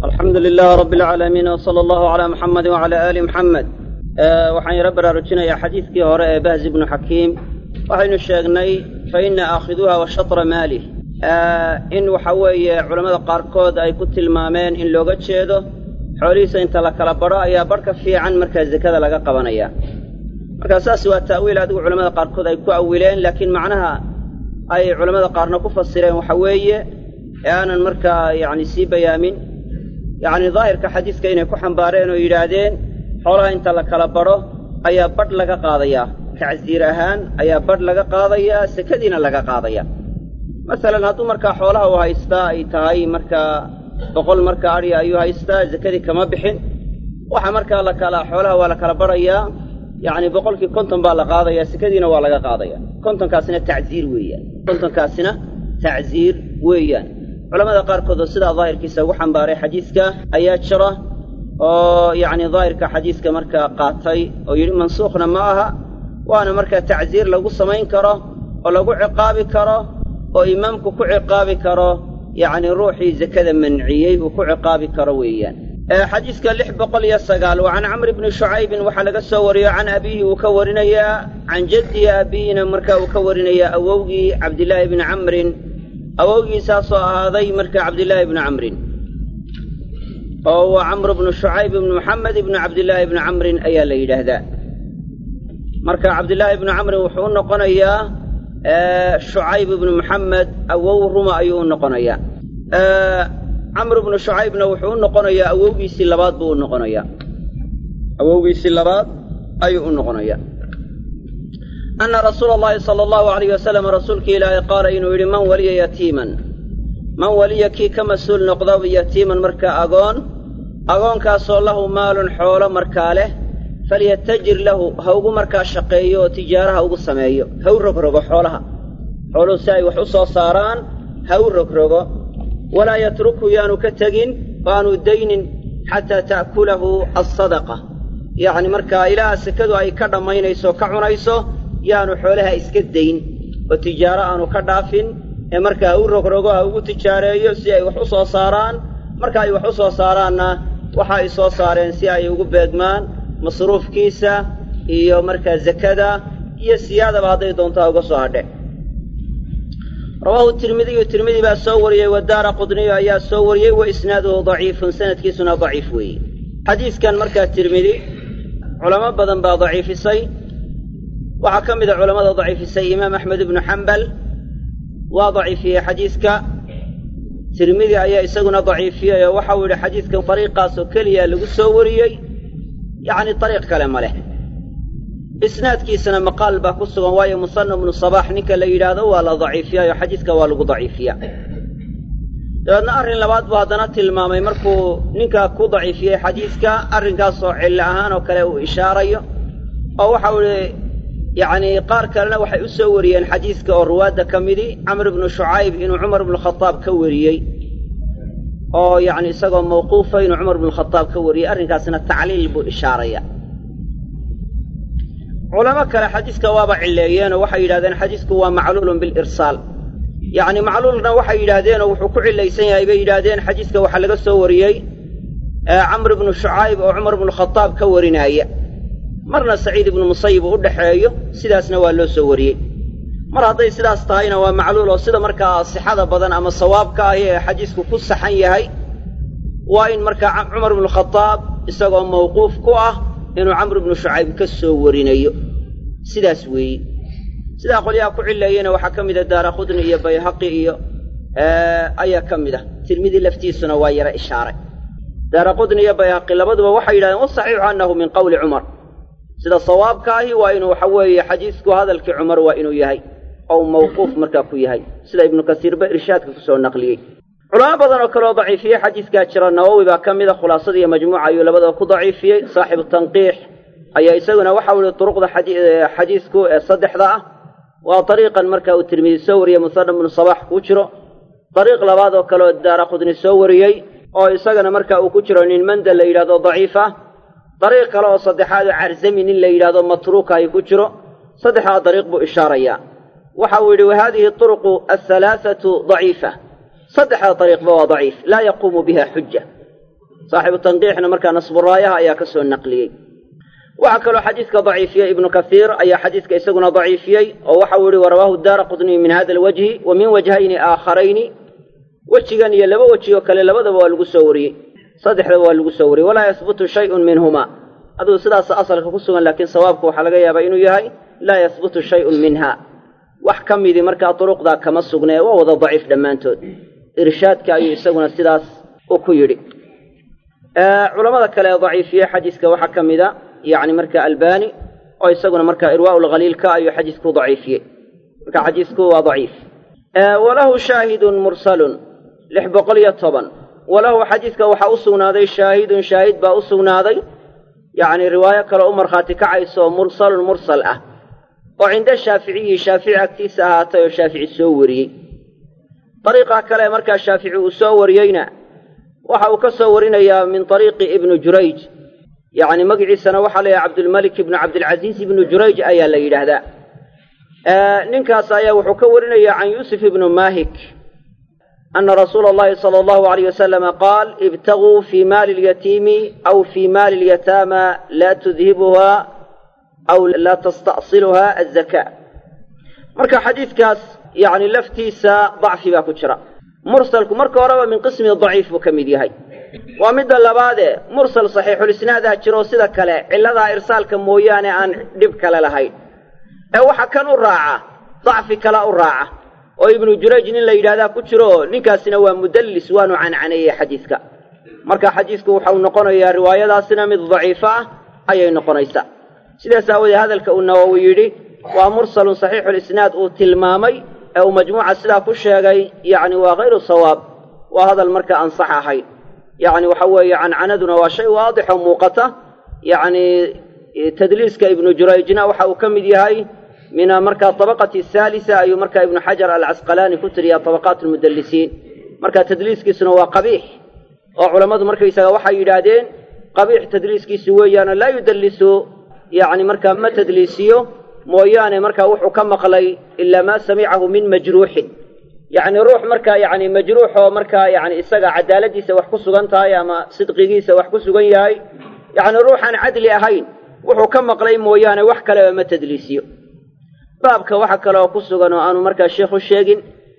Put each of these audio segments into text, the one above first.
alxamdu lilah rabi alcaalamiin wsala allahu calaa muxamedi wacala aali muxamed waxaan yaro baraarujinayaa xadiidkii hore ee bahzi bnu xakiim waxaynu sheegnay fa ina aakhiduuha wa shatra maalih in waxa weeye culammada qaarkood ay ku tilmaameen in looga jeedo xoolihiisa inta la kala badho ayaa badhka fiican markaa zekada laga qabanaya markaa saas waa ta'wiil adigu culamada qaarkood ay ku awileen laakiin macnaha ay culammada qaarna ku fasireen waxa weeye ee aanan markaa yacni sii bayaamin yacni daahirka xadiiska inay ku xambaareen oo yidhaahdeen xoolaha inta la kala badho ayaa badh laga qaadayaa tacsiir ahaan ayaa badh laga qaadayaa sekadiina laga qaadaya masalan hadduu markaa xoolaha uu haystaa ay tahay markaa boqol markaa adhiya ayuu haystaa sekadii kama bixin waxa markaa la kala xoolaha waa la kala badhayaa yacni boqolkii konton baa la qaadayaa sekadiina waa laga qaadaya kontonkaasina tacsiir weeyaan kontonkaasina tacsiir weeyaan culamada qaarkood oo sidaa daahirkiisa ugu xambaaray xadiiska ayaa jira oo yacni daahirka xadiiska markaa qaatay oo yidhi mansuukhna ma aha waana markaa tacsiir lagu samayn karo oo lagu ciqaabi karo oo imaamku ku ciqaabi karo yacni ruuxii zekada manciyey uu ku ciqaabi karo weeyaan xadiiska lix boqol iyo sagaal wa can camri bni shucaybin waxaa laga soo wariyo can abiihi uu ka warinayaa can jaddihi abiihina markaa uu ka warinayaa awowgii cabdillaahi bni camrin awowgiisaasoo ahaaday marka cabdillaahi bni camrin oo waa camr bnu shucayb ibni maxamed ibni cabdillaahi ibni camrin ayaa la yidhaahdaa marka cabdillaahi ibni camrin wuxuu u noqonayaa shucayb ibnu maxamed awow ruma ayuu u noqonayaa camr bnu shucaybna wuxuu u noqonayaa awowgiisii labaad buu u noqonayaa awowgiisii labaad ayuu u noqonayaa ana rasuula allahi sala allahu alayh wasalam rasuulkii ilaahay qaala inuu yidhi man waliya yatiiman man waliya kii ka mas-uul noqda yatiiman markaa agoon agoonkaasoo lahu maalun xoolo markaa leh falyatajir lahu ha ugu markaa shaqeeyo oo tijaaraha ugu sameeyo ha u rogrogo xoolaha xooluhu si ay wax u soo saaraan ha u rogrogo walaa yatruku yaanu ka tegin oo aanu daynin xataa ta'kulahu alsadaqa yacni markaa ilaa sekadu ay ka dhammaynayso o ka cunayso yaanu xoolaha iska dayn oo tijaaro aanu ka dhaafin ee markaa ha u rogrogo ha ugu tijaareeyo si ay wax u soo saaraan marka ay wax u soo saaraanna waxa ay soo saareen si ay ugu beegmaan masruufkiisa iyo markaa zakada iyo siyaadaba hadday doontaa uga soo hadhe rawaahu tirmidiyu tirmidi baa soo wariyey wadaara qudniyu ayaa soo wariyey wa isnaaduhu daciifun sanadkiisuna daciif weeye xadiiskan markaa tirmidi culamo badan baa daciifisay waxaa ka mid a culammada daciifisay imaam axmed ibnu xambal waa daciifiyey xadiiska tirmidi ayaa isaguna daciifiyey oo waxau yidhi xadiiskan dariiqaasoo keliya lagu soo wariyey yacni dariiq kale ma leh isnaadkiisana maqaal baa ku sugan waayo musanna bnu sabaax ninka la yidhaahdo waa la daciifiyaayo xadiiska waa lagu daciifiyaa dabeedna arrin labaad buu haddana tilmaamay markuu ninkaa ku daciifiyey xadiiska arrinkaasoo cillo ahaan oo kale uu ishaarayo oo waxau idhi yacnii qaar kalena waxay u soo wariyeen xadiiska oo ruwaadda ka midi camr ibnu shucayb inuu cumar ibnukhadaab ka wariyey oo yacni isagoo mawquufa inuu cumar ibnukhadaab ka wariyey arrinkaasna tacliil buu ishaaraya culamo kale xadiiska waaba cilleeyeenoo waxay yidhahdeen xadiisku waa macluulun bilirsaal yacni macluulna waxay yidhaahdeenoo wuxuu ku cillaysan yahay bay yidhaahdeen xadiiska waxaa laga soo wariyey camr ibnu shucayb oo cumar ibnukhadaab ka warinaaya marna saciid ibnu musayib uu u dhexeeyo sidaasna waa loo soo wariyey mar hadday sidaas tahayna waa macluul oo sida markaa sixada badan ama sawaabka ahi ee xadiisku ku saxan yahay waa in markaa cumar ibnukhadaab isagoo mawquuf ku ah inuu camr ibnu shucayb ka soo warinayo sidaas weeye sidaa qolyaha ku cileeyena waxaa ka mida daara khudni iyo bayhaqi iyo ayaa ka mid ah tirmidi laftiisuna waa yara ishaaray daara qudni iyo bayhaqi labaduba waxay yidhahdeen wasaxiixu annahu min qowli cumar sida sawaabka ahi waa inuu waxa weeye xadiisku hadalkii cumar waa inuu yahay ou mawquuf markaa ku yahay sida ibnu kasiirba irshaadka kusoo naqliyey culamo badan oo kaleoo daciifiyey xadiiskaa jira nawowi baa ka mida khulaasada iyo majmuuca ayuu labadaba ku daciifiyey saaxibu tanqiix ayaa isaguna waxau ihi duruqda xadiisku ee saddexda ah waa dariiqan marka uu tirmidi soo wariyey musanna bnu sabax kuu jiro dariiq labaad oo kaleoo daara khudni soo wariyey oo isagana marka uu ku jiro nin manda la yidhahdo daciif ah dariiq kale oo saddexaad oo carzami nin la yidhahdo matruuka ay ku jiro saddexdaa dariiq buu ishaarayaa waxa uu yidhi wa haadihi turuqu alhalaathatu daciifa saddexda dariiqba waa daciif laa yaquumu biha xuja saaxibu tanqiixna markaa nasburaayaha ayaa ka soo naqliyey waxaa kaloo xadiidka daciifiyey ibnu kasiir ayaa xadiidka isaguna daciifiyey oo waxau yihi warawaahu daara qudniy min hada alwajhi wa min wajhayni aakharayni wejigan iyo laba weji oo kale labadaba waa lagu soo wariyey saddexdaba waa lagu soo wariyey walaa yahbutu shayun minhuma aduu sidaas asalka ku sugan laakiin sawaabka waxaa laga yaabaa inuu yahay laa yahbutu shayun minha wax ka midii markaa duruqdaa kama sugnee waa wada daciif dhammaantood irshaadka ayuu isaguna sidaas u ku yidhi culamada kale ee daciifiyey xadiiska waxaa ka mida yacni marka albani oo isaguna marka irwaau lkhaliilka ayuu xadiisku daciifiyey marka xadiisku waa daciif walahu shaahidun mursalun lix boqol iyo toban walahu xadiidka waxaa u sugnaaday shaahidun shaahid baa u sugnaaday yacni riwaayo kale u markhaati kacayso mursalun mursal ah oo cinda shaaficiyi shaafici agtiisa ahaatay oo shaafici soo wariyey dariiqa kale markaa shaafici uu soo wariyeyna waxa uu ka soo warinayaa min ariiqi ibnu jurayj yacni magiciisana waxaa la yidhaha cabdulmalik ibnu cabdilcasiis ibnu jurayj ayaa la yidhaahdaa ninkaas ayaa wuxuu ka warinayaa can yuusuf ibnu mahik ana rasuula allahi sala allahu alayh wasalama qaal ibtaguu fii maali lyatiimi aw fii maali lyataama laa tudhibuha aw laa tasta'siluha azaka marka xadiidkaas yacni laftiisa dacfi baa ku jira mursalku marka horeba min qismi daciif buu ka mid yahay waa midda labaadee mursal saxiixulisnaadah jiroo sida kale cilladaa irsaalka mooyaane aan dhib kale lahayn ee waxa kan u raaca dacfi kala u raaca oo ibnu jurayj nin la yidhahdaa ku jiro ninkaasina waa mudallis waanu cancaneeyey xadiidka marka xadiidku waxau noqonayaa riwaayadaasina mid daciifo ah ayay noqonaysaa sidaas aawoodee hadalka uu nawowi yidhi waa mursalun saxiixulisnaad uu tilmaamay ee uu majmuuca sidaa ku sheegay yacni waa hayru sawaab waa hadal marka aan sax ahayn yacni waxa weeye cancanaduna waa shay waadix oo muuqata yacni tadliiska ibnu jurayjna waxa uu ka mid yahay min markaa tabaqati haalisa ayuu markaa ibnu xajar alcasqalaani ku tiriyaa tabaqaat almudallisiin marka tadliiskiisuna waa qabiix oo culammadu markaysaga waxay yidhaahdeen qabiix tadliiskiisu weeyaano laa yudallisu yacni markaa ma tadliisiyo mooyaane markaa wuxuu ka maqlay ilaa maa samicahu min majruuxin yacni ruux markaa yacni majruux oo markaa yacni isaga cadaaladiisa wax ku sugan tahay ama sidqigiisa wax ku sugan yahay yacni ruuxaan cadli ahayn wuxuu ka maqlay mooyaane wax kaleba ma tadliisiyo baabka waxa kale oo ku sugan oo aanu markaa sheikhu sheegin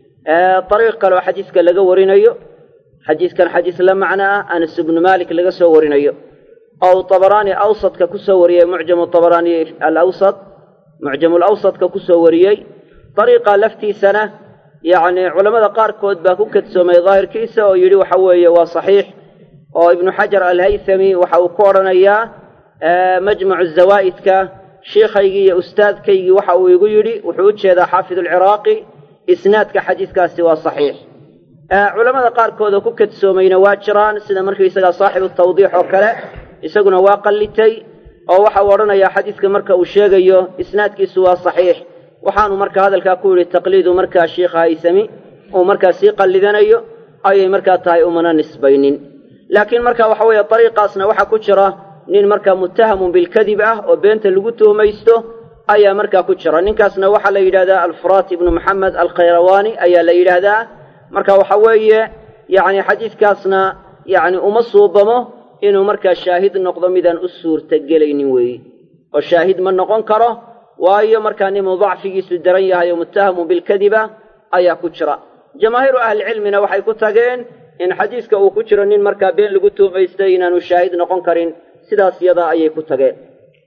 dariiq kale oo xadiiska laga warinayo xadiiskan xadiis la macno ah anas ibnu malik laga soo warinayo oo tabaraani awsadka ku soo wariyey mucjamu tabaraani alawsad mucjamu lawsadka ku soo wariyey dariiqa laftiisana yacni culammada qaarkood baa ku kadsoomay daahirkiisa oo yidhi waxa weeye waa saxiix oo ibnu xajar alhaythami waxa uu ku odhanayaa majmacu zawaa'idka shiikhaygii iyo ustaadkaygii waxa uu igu yidhi wuxuu u jeedaa xaafid alciraaqi isnaadka xadiiskaasi waa saxiix culammada qaarkood oo ku kadsoomayna waa jiraan sida markaysagaa saaxibu tawdiix oo kale isaguna waa qallitay oo waxa uu odhanayaa xadiiska marka uu sheegayo isnaadkiisu waa saxiix waxaanu marka hadalkaa ku yidhi taqliidu markaa shiikha haysami uu markaa sii qallidanayo ayay markaa tahay umana nisbaynin laakiin marka waxa weeye dariiqaasna waxaa ku jira nin markaa muttahamun bilkadib ah oo beenta lagu tuhmaysto ayaa markaa ku jira ninkaasna waxaa la yidhahdaa alfuraat ibnu maxamed alkhayrawaani ayaa la yidhaahdaa marka waxa weeye yacni xadiiskaasna yacni uma suubamo inuu markaa shaahid noqdo midaan u suurtagelaynin weeye oo shaahid ma noqon karo waayo markaa ninuu dacfigiisu daran yahay oo muttahamun bilkadiba ayaa ku jira jamaahiiru ahlicilmina waxay ku tageen in xadiiska uu ku jiro nin markaa been lagu tuhmaystay inaanu shaahid noqon karin sidaas yadaa ayay ku tageen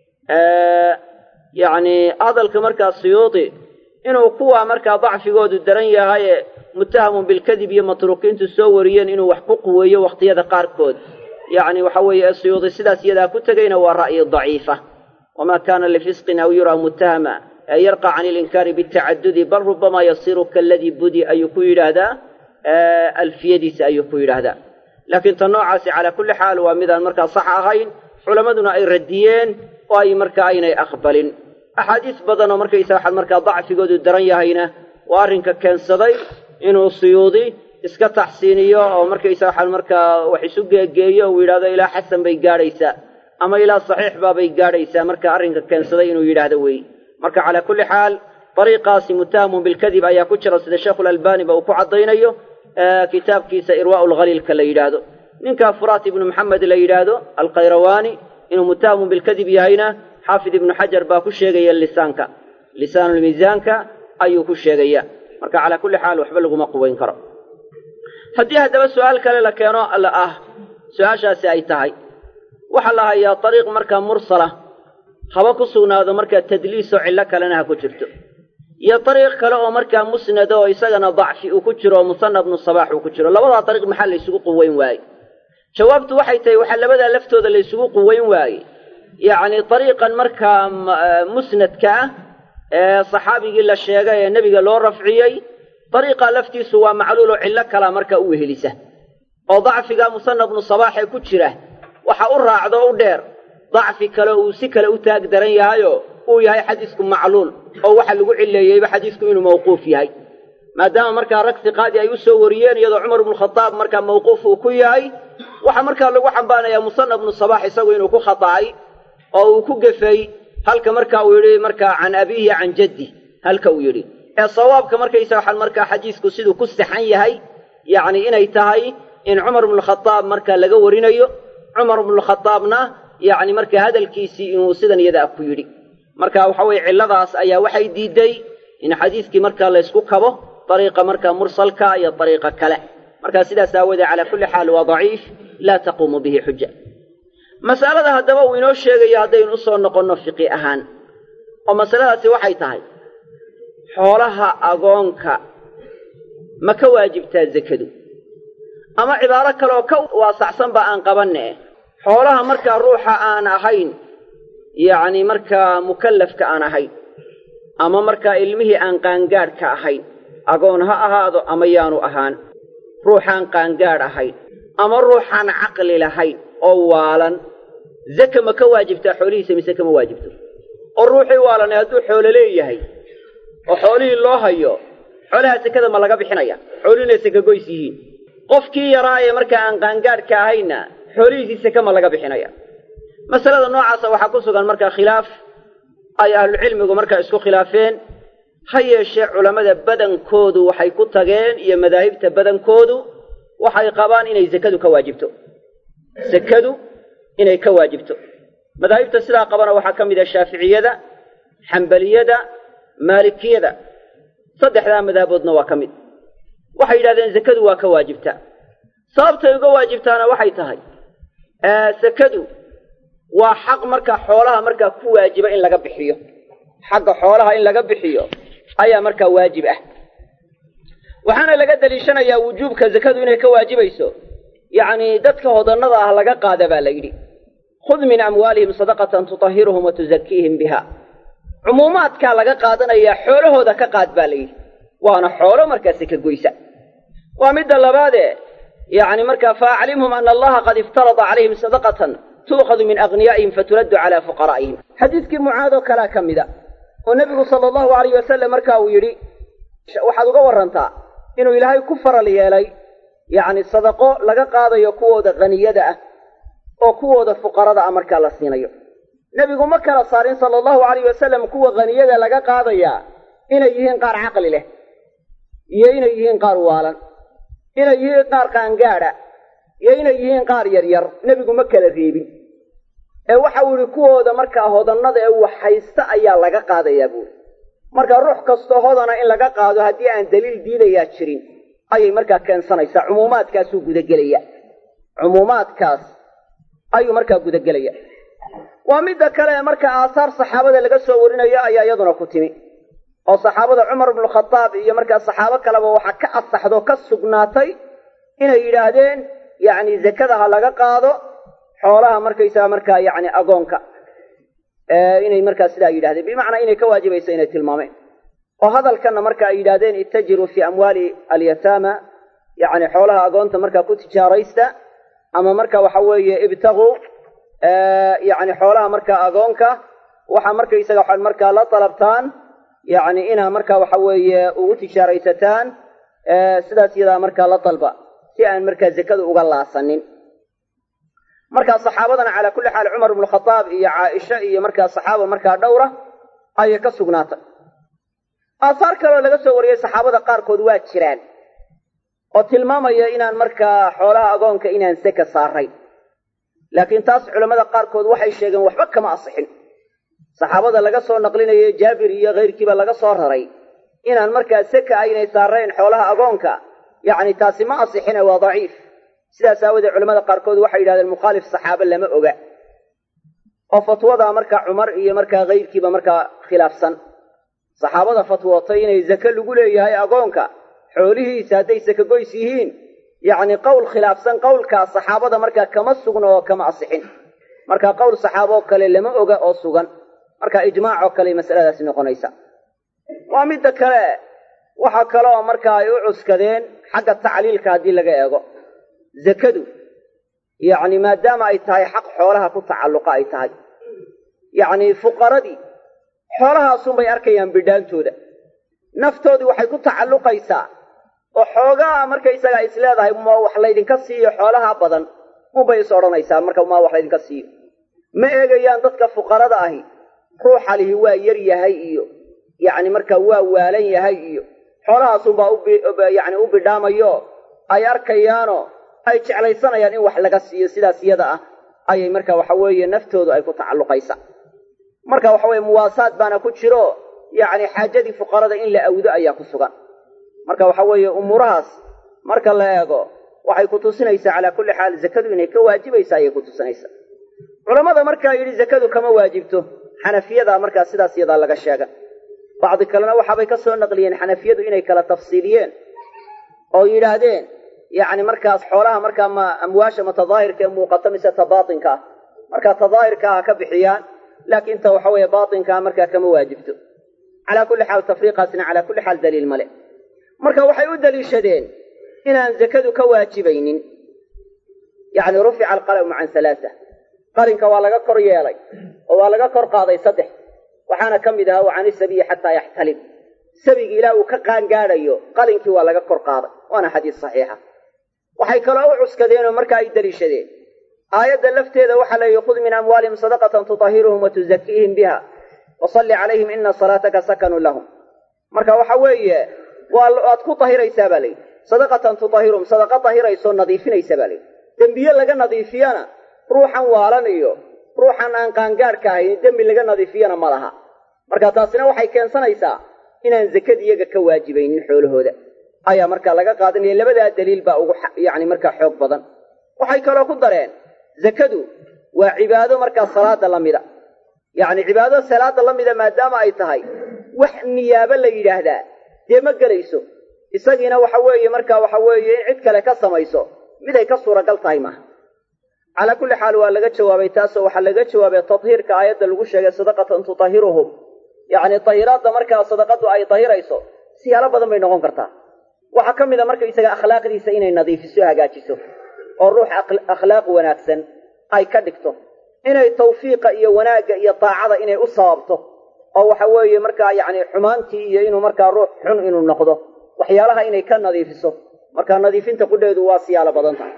yacni hadalka markaa siyuudi inuu kuwa markaa dacfigoodu daran yahaye muttahamun bilkadib iyo matruukiintu soo wariyeen inuu wax ku quweeyo wakhtiyada qaarkood yacni waxa weeye siyuudi sidaas yadaa ku tegayna waa ra'yi daciifa wamaa kaana lifisqin aw yuraa muttahama ee yarqa can ilinkaari bitacadudi bal rubamaa yasiru kaaladii budi ayuu ku yidhaahdaa alfiyadiisa ayuu ku yidhaahdaa laakiin ta noocaasi calaa kulli xaal waa midaan markaa sax ahayn culammaduna ay radiyeen oo ay markaa aynay aqbalin axaadiis badan oo markaysa waxaad markaa dacfigoodu daran yahayna waa arrinka keensaday inuu suyuudi iska taxsiiniyo oo markaysa waxaan markaa wax isu geegeeyo uu yidhahdo ilaa xasan bay gaadhaysaa ama ilaa saxiix baabay gaadhaysaa marka arrinka keensaday inuu yidhaahdo wey marka calaa kulli xaal dariiqaasi muttahamun bilkadib ayaa ku jira sida sheekhulalbani ba uu ku caddaynayo kitaabkiisa irwaa'u lkhaliilka la yidhaahdo ninkaa furaat ibnu maxamed la yidhaahdo alkhayrawaani inuu mutahamun bilkadib yahayna xaafid ibnu xajar baa ku sheegaya lisaanka lisaanulmiisaanka ayuu ku sheegaya marka calaa kulli xaal waxba laguma quweyn karo haddii haddaba su-aal kale la keeno alla ah su-aashaasi ay tahay waxaa la hayaa dariiq markaa mursala haba ku sugnaado markaa tadliisoo cillo kalena ha ku jirto iyo dariiq kale oo markaa musnada oo isagana dacfi uu ku jiro oo musanna bnu sabaax uu ku jiro labadaa dariiq maxaa la ysugu quweyn waaye jawaabtu waxay tahay waxaa labadaa laftooda la ysugu quweyn waaye yacni dariiqan markaa musnadka ah ee saxaabigii la sheegay ee nebiga loo rafciyey dariiqa laftiisu waa macluul oo cillo kalaa markaa u wehelisa oo dacfiga musanna bnu sabaax ee ku jira waxa u raacdo u dheer dacfi kale uu si kale u taag daran yahayoo uu yahay xadiisku macluul oo waxa lagu cileeyeyba xadiisku inuu mawquuf yahay maadaama markaa rag siqaadi ay u soo wariyeen iyadoo cumar ibnukhadaab markaa mawquuf uu ku yahay waxaa markaa lagu xambaanayaa musanna bnu sabaax isagu inuu ku khata'ay oo uu ku gefay halka marka uu yidhi markaa can abiihi can jaddi halka uu yidhi ee sawaabka markaysa waxaan markaa xadiisku siduu ku saxan yahay yacni inay tahay in cumar ibnukhadaab markaa laga warinayo cumar ibnukhadaabna yacni markaa hadalkiisii inuu sidan iyada ah ku yidhi marka waxa weeye cilladaas ayaa waxay diiday in xadiiskii markaa laysku kabo dariiqa markaa mursalka iyo dariiqa kale markaa sidaas aawoodee calaa kulli xaal waa daciif laa taquumu bihi xuja masalada haddaba uu inoo sheegayo haddaynu usoo noqonno fiqi ahaan oo masaladaasi waxay tahay xoolaha agoonka ma ka waajibtaa zakadu ama cibaaro kaleoo ka waasacsanba aan qabanne xoolaha markaa ruuxa aan ahayn yacni markaa mukallafka aan ahayn ama markaa ilmihii aan qaangaadhka ahayn agoon ha ahaado ama yaanu ahaan ruuxaan qaangaadh ahayn ama ruuxaan caqli lahayn oo waalan zaka ma ka waajibtaa xoolihiisa mise kama waajibto oo ruuxii waalanay hadduu xoolo leeyahay oo xoolihii loo hayo xoolaha sekada ma laga bixinaya xoolihiina sekagoys yihiin qofkii yaraa ee markaa aan qaangaadhka ahayna xoolihiisii seke ma laga bixinaya masalada noocaasa waxaa ku sugan markaa khilaaf ay ahlucilmigu markaa isku khilaafeen ha yeeshee culammada badankoodu waxay ku tageen iyo madaahibta badankoodu waxay qabaan inay sekadu ka waajibto sekadu inay ka waajibto madaahibta sidaa qabana waxaa ka mid ah shaaficiyada xambaliyada maalikiyada saddexdaa madaaboodna waa ka mid waxay yidhahdeen sekadu waa ka waajibtaa sababtay uga waajibtaana waxay tahay sekadu waa xaq markaa xoolaha markaa ku waajiba in laga bixiyo xagga xoolaha in laga bixiyo ayaa markaa waajib ah waxaana laga daliishanayaa wujuubka sekadu inay ka waajibayso yacni dadka hodannada ah laga qaada baa la yidhi khud min amwaalihim sadaqatan tutahiruhum wa tuzakiihim biha cumuumaadkaa laga qaadanayaa xoolahooda ka qaad baa la yidhi waana xoolo markaa seka goysa waa midda labaadee yacni markaa faaclimhum ana allaha qad iftarada calayhim sadaqatan tuukhadu min aghniyaa'ihim faturaddu calaa fuqaraa'ihim xadiidkii mucaadoo kalea ka mida oo nebigu sala allahu alayh wasalam marka uu yidhi waxaad uga warrantaa inuu ilaahay ku faral yeelay yacni sadaqo laga qaadayo kuwooda haniyada ah oo kuwooda fuqarada ah markaa la siinayo nebigu ma kala saarin sala allahu alayh wasalam kuwa haniyada laga qaadayaa inay yihiin qaar caqli leh iyo inay yihiin qaar waalan inay yihiin qaar qaangaadha iyo inay yihiin qaar yaryar nebigu ma kala reebin ee waxa uu yidhi kuwooda markaa hodannada ee wax haysta ayaa laga qaadayaa buuri marka ruux kastoo hodana in laga qaado haddii aan daliil diidayaa jirin ayay markaa keensanaysaa cumuumaadkaasuu gudagelaya cumuumaadkaas ayuu markaa gudagelaya waa midda kale ee marka aahaar saxaabada laga soo warinayo ayaa iyaduna ku timi oo saxaabada cumar ibnukhadaab iyo markaa saxaabo kaleba waxaa ka asaxdo ka sugnaatay inay yidhaahdeen yacni zakada ha laga qaado xoolaha markaysaga markaa yacni agoonka inay markaa sidaa yidhahdeen bimacnaa inay ka waajibayso inay tilmaameen oo hadalkanna marka ay yidhahdeen ittajiruu fii amwaali alyataama yacni xoolaha agoonta markaa ku tijaaraysta ama marka waxa weeye ibtaguu yacni xoolaha markaa agoonka waxaa markaysaga waxaad markaa la dalabtaan yacni inaa markaa waxa weeye ugu tijaaraysataan sidaas iyadaa markaa la dalba si aan markaa zakada uga laasanin markaa saxaabadana calaa kulli xaal cumar ibnu khadaab iyo caaisha iyo markaa saxaaba markaa dhowra ayay ka sugnaatay aahaar kaloo laga soo wariyey saxaabada qaarkood waa jiraan oo tilmaamaya inaan markaa xoolaha agoonka inaan seka saarayn laakiin taas culammada qaarkood waxay sheegeen waxba kama asixin saxaabada laga soo naqlinayo jaabir iyo kayrkiiba laga soo raray inaan markaa seka aynay saarayn xoolaha agoonka yacni taasi ma asixine waa daciif sidaas aawadeed culamada qaarkood waxay yidhahdeen mukhaalif saxaabe lama oga oo fatwadaa markaa cumar iyo markaa kayrkiiba markaa khilaafsan saxaabada fatwootay inay zake lagu leeyahay agoonka xoolihiisa hadday saka goys yihiin yacni qowl khilaafsan qowlkaa saxaabada markaa kama sugna oo kama asixin marka qowl saxaaboo kale lama oga oo sugan marka ijmaacoo kale masaladaasi noqonaysa waa midda kale waxaa kaleoo markaa ay u cuskadeen xagga tacliilka haddii laga eego zakadu yacni maadaama ay tahay xaq xoolaha ku tacalluqa ay tahay yacni fuqaradii xoolahaasunbay arkayaan bidhaantooda naftoodii waxay ku tacalluqaysaa oo xoogaa markaysagaa is leedahay ma wax laydinka siiyo xoolaha badan unbay is odhanaysaa marka maa wax laydinka siiyo ma eegayaan dadka fuqarada ahi ruuxa lihi waa yar yahay iyo yacni markaa waa waalan yahay iyo xoolahaasunbaa uyacni u bidhaamayo ay arkayaanoo ay jeclaysanayaan in wax laga siiyo sidaas iyada ah ayay marka waxa weeye naftoodu ay ku tacalluqaysa marka waxa weye muwaasaad baana ku jiro yacni xaajadii fuqarada in la awdo ayaa ku sugan marka waxa weeye umuurahaas marka la eego waxay ku tusinaysaa calaa kulli xaal zakadu inay ka waajibaysa ayay ku tusinaysaa culammada markaa yidhi zakadu kama waajibto xanafiyadaa markaa sidaas iyadaa laga sheega bacdi kalena waxaabay ka soo naqliyeen xanafiyadu inay kala tafsiiliyeen oo yidhaahdeen yacni markaas xoolaha markaa ma amwaasha ma tadaahirka ee muuqata mise ta baatinka ah markaa tadaahirka ha ka bixiyaan laakiin ta waxa weeye baatinkaa markaa kama waajibto calaa kulli xaal tafriiqaasna calaa kulli xaal daliil male marka waxay u daliishadeen inaan zakadu ka waajibaynin yacni rufica alqalamu can halaasa qalinka waa laga kor yeelay oo waa laga kor qaaday saddex waxaana ka mid ahaa wa cani sabiyi xataa yaxtalim sabigi ilaa uu ka qaangaadhayo qalinkii waa laga kor qaaday waana xadiis saxiixa waxay kaloo u cuskadeenoo marka ay daliishadeen aayadda lafteeda waxaa leeyihi khud min amwaalihim sadaqatan tutahiruhum wa tuzakiihim biha wasalli calayhim ina salaataka sakanun lahum marka waxa weeye waa aad ku tahiraysaa baa layidhi sadaqatan tutahiruhum sadaqa tahiraysoo nadiifinaysa baa layidhi dembiye laga nadiifiyana ruuxan waalan iyo ruuxan aan qaangaadhka ahayn dembi laga nadiifiyana ma laha marka taasina waxay keensanaysaa inaan zakadi iyaga ka waajibaynin xoolahooda ayaa markaa laga qaadanaya labadaa daliil baa ugu yacni markaa xoog badan waxay kaloo ku dareen zakadu waa cibaado markaa salaada la mida yacni cibaado salaada la mida maadaama ay tahay wax niyaabo la yidhaahdaa dee ma gelayso isagiina waxa weeye markaa waxa weeye in cid kale ka samayso miday ka suuragal tahay maaha calaa kulli xaal waa laga jawaabay taasoo waxaa laga jawaabay tadhiirka aayadda lagu sheegay sadaqatan tutahiruhum yacni tahiraadda markaa sadaqadu ay tahirayso siyaalo badan bay noqon kartaa waxaa ka mid a markaysaga akhlaaqdiisa inay nadiifiso hagaajiso oo ruux akhlaaq wanaagsan ay ka dhigto inay tawfiiqa iyo wanaagga iyo daacada inay u sababto oo waxa weeye markaa yacni xumaantii iyo inuu markaa ruux xun inuu noqdo waxyaalaha inay ka nadiifiso markaa nadiifinta qudheedu waa siyaalo badan tahay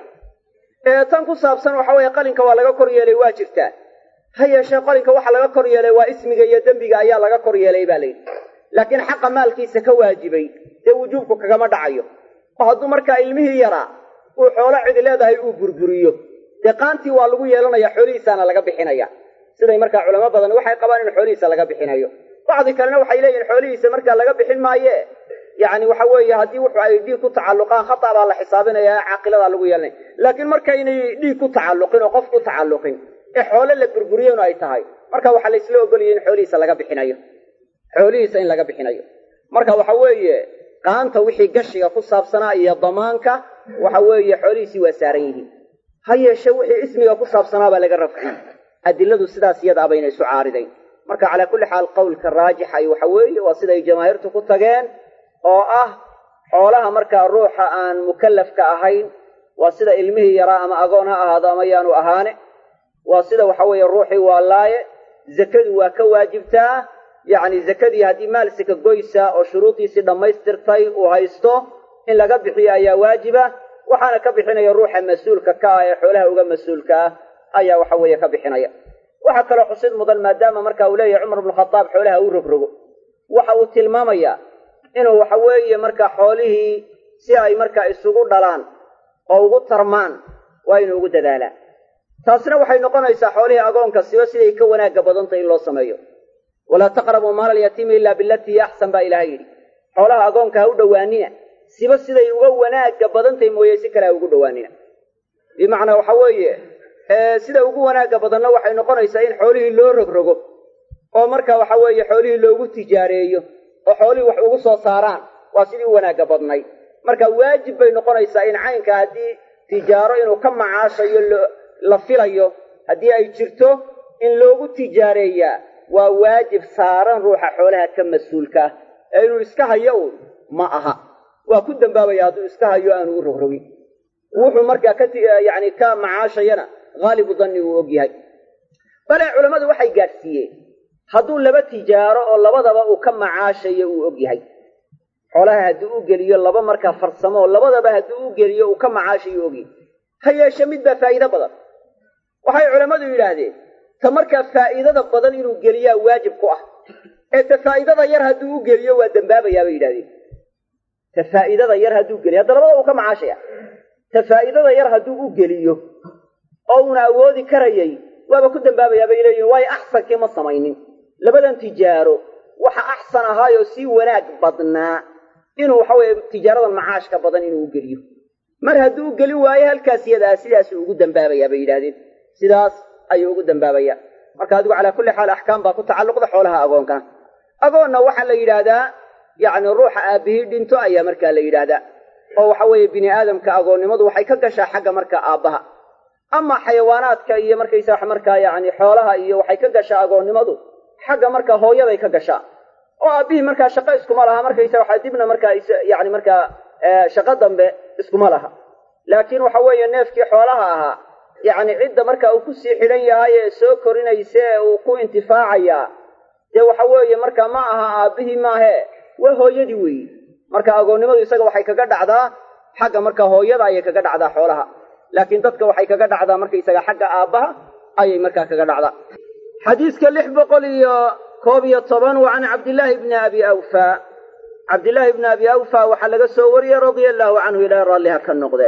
ee tan ku saabsan waxa weeye qalinka waa laga kor yeelay waa jirtaa ha yeeshee qalinka waxa laga kor yeelay waa ismiga iyo dembiga ayaa laga kor yeelay baa layidhi laakiin xaqa maalkiisa ka waajibay dee wujuubku kagama dhacayo oo hadduu markaa ilmihii yaraa uu xoolo cidi leedahay uu burburiyo dee qaantii waa lagu yeelanaya xoolihiisaana laga bixinaya siday markaa culamo badan waxay qabaan in xoolihiisa laga bixinayo bacdi kalena waxay leeyihin xoolihiisa markaa laga bixin maaye yacni waxa weeye haddii wuxu ay dhiig ku tacalluqaan khata baa la xisaabinaya caaqiladaa lagu yeelanaya laakiin markaynay dhiig ku tacalluqin oo qof ku tacalluqin ee xoole la burburiyenu ay tahay marka waxaa laysla ogolaya in xoolihiisa laga bixinayo xoolihiisa in laga bixinayo marka waxa weeye qaanta wixii gashiga ku saabsanaa iyo damaanka waxa weeye xoolihiisii waa saaran yihiin ha yeeshe wixii ismiga ku saabsanaa baa laga rafciyey adiladu sidaas iyada abayna isu caaridayn marka calaa kulli xaal qowlka raajixay waxa weeye waa siday jamaahiirtu ku tageen oo ah xoolaha markaa ruuxa aan mukallafka ahayn waa sida ilmihii yaraa ama agoon ha ahaado ama yaanu ahaane waa sida waxa weeye ruuxii waa laaye zakadu waa ka waajibtaa yacni zakadii haddii maal sika goysa oo shuruudiisii dhammaystirtay uu haysto in laga bixiyo ayaa waajiba waxaana ka bixinaya ruuxa mas-uulka ka ah ee xoolaha uga mas-uulka ah ayaa waxa weeye ka bixinaya waxaa kaloo xusid mudan maadaama marka uu leeyahay cumar bnu khadaab xoolaha uu rogrogo waxa uu tilmaamayaa inuu waxa weeye markaa xoolihii si ay markaa isugu dhalaan oo ugu tarmaan waa inuu ugu dadaalaa taasina waxay noqonaysaa xoolihii agoonka siba siday ka wanaagga badantay in loo sameeyo walaa taqrabuu maala alyatiimi ilaa bilatii hiya axsan baa ilahay yidhi xoolaha agoonka ha u dhowaanina siba siday uga wanaagga badantay mooye si kale ha ugu dhowaanina bimacnaa waxa weeye sida ugu wanaagga badanna waxay noqonaysaa in xoolihii loo rogrogo oo marka waxa weeye xoolihii loogu tijaareeyo oo xoolihii wax ugu soo saaraan waa sidii u wanaagga badnayd marka waajib bay noqonaysaa in caynka haddii tijaaro inuu ka macaashayo la filayo haddii ay jirto in loogu tijaareeyaa waa waajib saaran ruuxa xoolaha ka mas-uulka ah ee inuu iska hayo uun ma aha waa ku dambaabaya hadduu iska hayo aanu u rogrogin wuxuu markaa ka yani ka macaashayana haalibu danni uu og yahay bale culammadu waxay gaadhsiiyeen hadduu laba tijaaro oo labadaba uu ka macaashayo uu og yahay xoolaha haddii u geliyo laba markaa farsamo oo labadaba haddii u geliyo uu ka macaashayo ogyahay ha yeeshe midbaa faa'iido badan waxay culammadu yidhaahdeen ta markaa faa'iidada badan inuu geliyaa waajib ku ah ee ta faa'iidada yar hadduu u geliyo waa dembaabayaa bay yidhahdeen ta faa'iidada yar hadduu geliyo hadda labada uu ka macaashaya ta faa'iidada yar hadduu u geliyo oo uuna awoodi karayay waaba ku dembaabayaa bay leeyihin waayo axsankii ma samaynin labadan tijaaro waxa axsan ahaayoo sii wanaag badnaa inuu waxa weeye tijaaradan macaashka badan inuu u geliyo mar hadduu u gelin waayo halkaas yadaa sidaasuu ugu dembaabayaa bay yidhahdeen sidaas ayuu ugu dembaabayaa marka adigu calaa kulli xaal axkaam baa ku tacalluqda xoolaha agoonkana agoonna waxaa la yidhaahdaa yacni ruuxa aabbihii dhinto ayaa markaa la yidhaahdaa oo waxa weeye bini aadamka agoonnimadu waxay ka gashaa xagga markaa aabbaha ama xayawaanaadka iyo markaysa wax markaa yacni xoolaha iyo waxay ka gashaa agoonnimadu xagga markaa hooyaday ka gashaa oo aabbihii markaa shaqo iskuma laha markaysa waxaa dibna markaa yani markaa shaqo dambe iskuma laha laakiin waxa weeye neefkii xoolaha ahaa yacni cidda marka uu kusii xidhan yahay ee soo korinaysa ee uu ku intifaacayaa dee waxa weeye marka ma aha aabbihii maahee waa hooyadii weeyi marka agoonnimadu isaga waxay kaga dhacdaa xagga marka hooyada ayay kaga dhacdaa xoolaha laakiin dadka waxay kaga dhacdaa markaysaga xagga aabbaha ayay markaa kaga dhacdaa xadiiska lix boqol iyo koob iyo toban waa can cabdillaahi bni abi awfa cabdillaahi bni abi awfa waxaa laga soo wariyey radia allaahu canhu ilaahay raalliha ka noqde